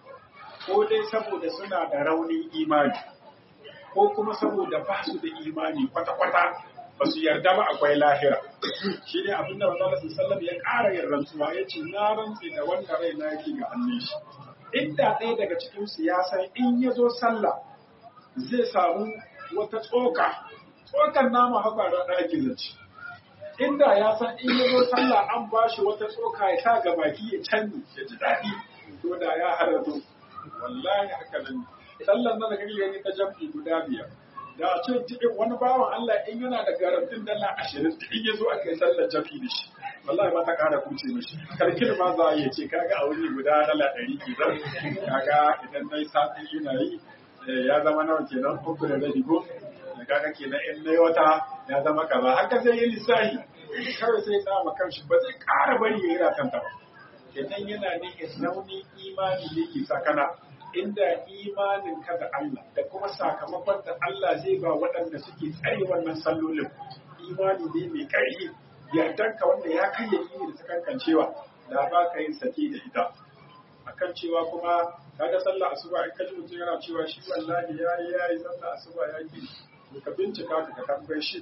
ko dai saboda suna da raunin imani ko kuma saboda ba su da imani kwata-kwata ba su yarda ba akwai lahira shi ne abin da manzo sallam ya ƙara yin rantsuwa ya ce na rantse da wanda rai na yake ga hannun shi inda ɗaya daga cikin su ya san in ya zo sallah zai samu wata tsoka tsokan nama haka da ɗaki zaci inda ya san in ya zo sallah an ba shi wata tsoka ya sa ga baki ya canji ya ji daɗi to da ya halarto wallahi haka nan sallan nan da kake gani ta jam'i guda biyar da a ce cikin wani bawan Allah in yana da garantin dala ashirin in ya zo aka yi sallar jam'i da shi wallahi ba ta ƙara kuce mishi karkin ma za a iya ce kaga a wuri guda dala ɗari kenan kaga idan na yi sati ina yi ya zama nawa kenan uku da rabi ko kaga kenan in na wata ya zama kaza haka zai yi lissahi kawai sai ya tsama kanshi ba zai ƙara bari ya yi ratanta ba kenan yana ne raunin imani ne ke sakana inda imanin ka da Allah da kuma sakamakon da Allah zai ba waɗanda suke tsare wannan sallolin imani ne mai ƙarfi yardanka wanda ya kai yaƙini da sakankancewa da ba ka yin sake da ita akan cewa kuma kaga sallah asuba in ka ji mutum yana cewa shi wallahi ya yi ya yi sallah asuba ya ki ka bincika ka ka tambaye shi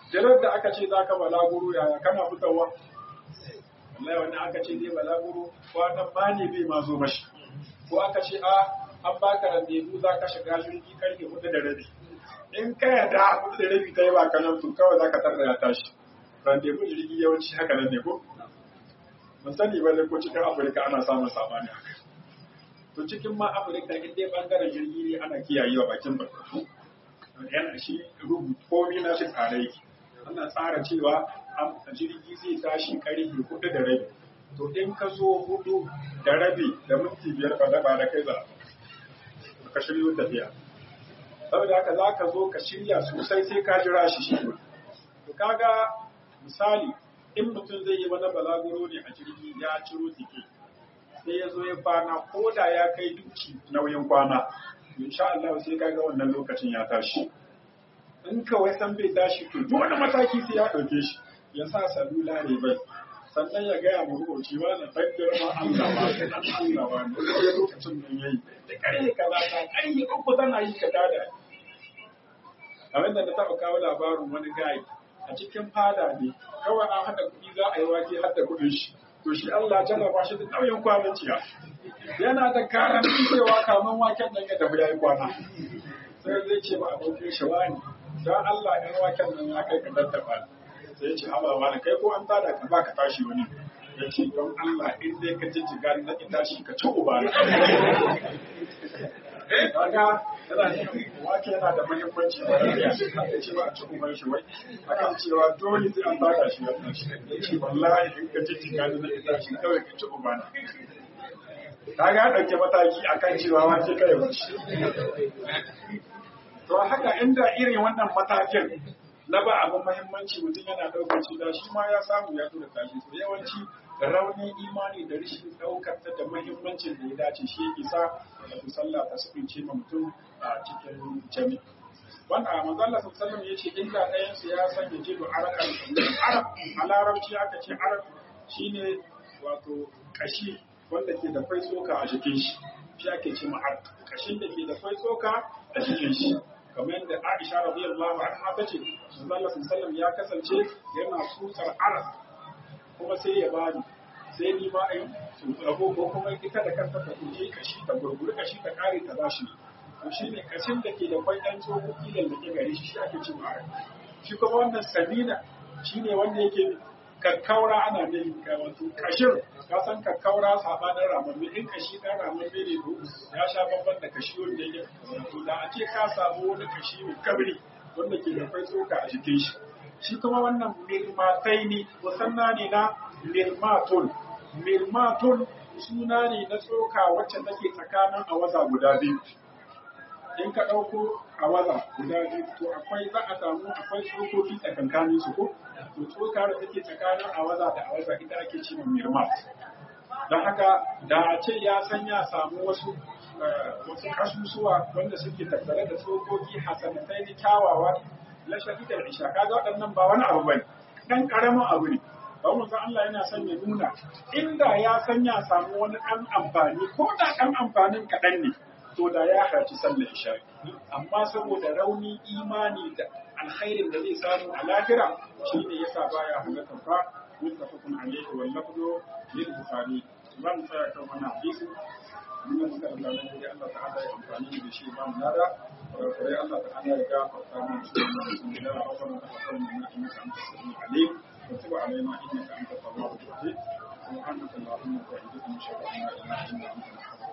jirar da aka ce za ka balaguro yaya kana fitowa wallahi wani aka ce zai balaguro kwanan ma ne bai ma zo mashi ko aka ce a an baka randevu za ka shiga jirgi karfe hudu da rabi in ka yarda hudu da rabi ta yi ba kanan to kawai za ka tarda ya tashi randevu jirgi yawanci haka nan ne ko mun sani ba ko cikin afirka ana samun sabani haka to cikin ma afirka in dai bangaren jirgi ne ana kiyayewa bakin barkatu yana shi rubutu komi na shi tsare yake ana tsara cewa jirgi zai tashi karfe hudu da rabi to in ka zo hudu da rabi da minti biyar ba da ba da kai za ka shiryo tafiya saboda haka za ka zo ka shirya sosai sai ka jira shi shi to kaga misali in mutum zai yi wani balaguro ne a jirgi ya ciro tike sai ya zo ya kwana ko da ya kai duki nauyin kwana insha Allah sai kaga wannan lokacin ya tashi in kawai san bai tashi to duk wani mataki sai ya ɗauke shi ya sa salula ne bai sannan ya gaya mu rubuci ba na tabbir ma Allah ba dan Allah ba ne sai lokacin nan yayi da kare kaza ta kare uku tana yi ka tada kamar da na taɓa kawo labarin wani gayi a cikin fada ne kawai an haɗa kuɗi za a yi wake haɗa kuɗin shi to shi Allah jarraba shi da nauyin kwanan ciya yana da garanti cewa kaman waken nan ya tafi ya yi kwana sai zai ce ba abokin shi wani don Allah ɗan waken nan ya kai ka daddaba sai ya ce haba wani kai ko an tada ka ba ka tashi wani ya ce don Allah in dai ka jijjiga na ki tashi ka ci uba kaga yana wake yana da muhimmanci ba da ya haka cewa a ci uban shi wai akan cewa dole sai an tada shi wannan shi ya ce wallahi in ka jijjiga na ki tashi kawai ka ci uba kaga ya ɗauke mataki akan cewa wace kai wuce to haka inda irin wannan matakin na ba abin mahimmanci mutum yana ɗaukar shi da shi ma ya samu ya tura tashi to yawanci raunin imani da rashin ɗaukar ta da mahimmancin da ya dace shi isa da sallah ta sukunce ma mutum a cikin jami wanda a manzala sallallahu ya ce inda ɗayan su ya sanya jido arakan arab a larabci aka ce arab shine wato kashi wanda ke da kwai tsoka a jikin shi shi ake ce ma arab kashin da ke da kwai tsoka a jikin shi kamar yadda Aisha radiyallahu anha ta ce Allah sallallahu ya kasance yana tsutsar aras kuma sai ya bani sai ni ma ai rabo ko kuma ita da kanta ta kuje kashi ta gurguri kashi ta kare ta bashi to shine kashin da ke da kwai dan tsoho kilan da ke gare shi shi ake cewa aras shi kuma wannan sabina shine wanda yake kakkaura ana nufin wato kashin ka san kakkaura sabanin ramamme in kashi ɗan ramamme ne to ya sha bamban da kashi wanda yake to da a ce ka samu wani kashi mai kabri wanda ke da kwai tsoka a jikin shi shi kuma wannan mirmatai ne musanna ne na mirmatul mirmatul suna ne na tsoka wacce take tsakanin awaza guda biyu in ka ɗauko awaza guda biyu to akwai za a samu akwai tsokoki tsakankanin su ko to tsoka da take tsakanin awaza da awaza ita ake ce mirmat don haka da a ce ya san ya samu wasu wasu kasusuwa wanda suke tattare da tsokoki hasanatai ne kyawawa la shahidar isha kaga waɗannan ba wani abu bane dan karamin abu ne ba mun san Allah yana son ya nuna inda ya san ya samu wani ɗan amfani ko da ɗan amfanin kaɗan ne to da ya harci sallar isha amma saboda rauni imani da alkhairin da zai samu a lahira shine yasa baya halatta fa muttafaqun alayhi wal lafzu lil bukhari ban tsaya kan wannan hadisi mun yi muka da Allah ta'ala ya amfani da shi ba mu nada kare Allah ta'ala ya gafarta mu shi da rabbana taqabbal minna innaka antas samiul alim wa tub alaina innaka antat tawwabur rahim سبحانك اللهم وبحمدك نشهد ان لا اله الا انت نستغفرك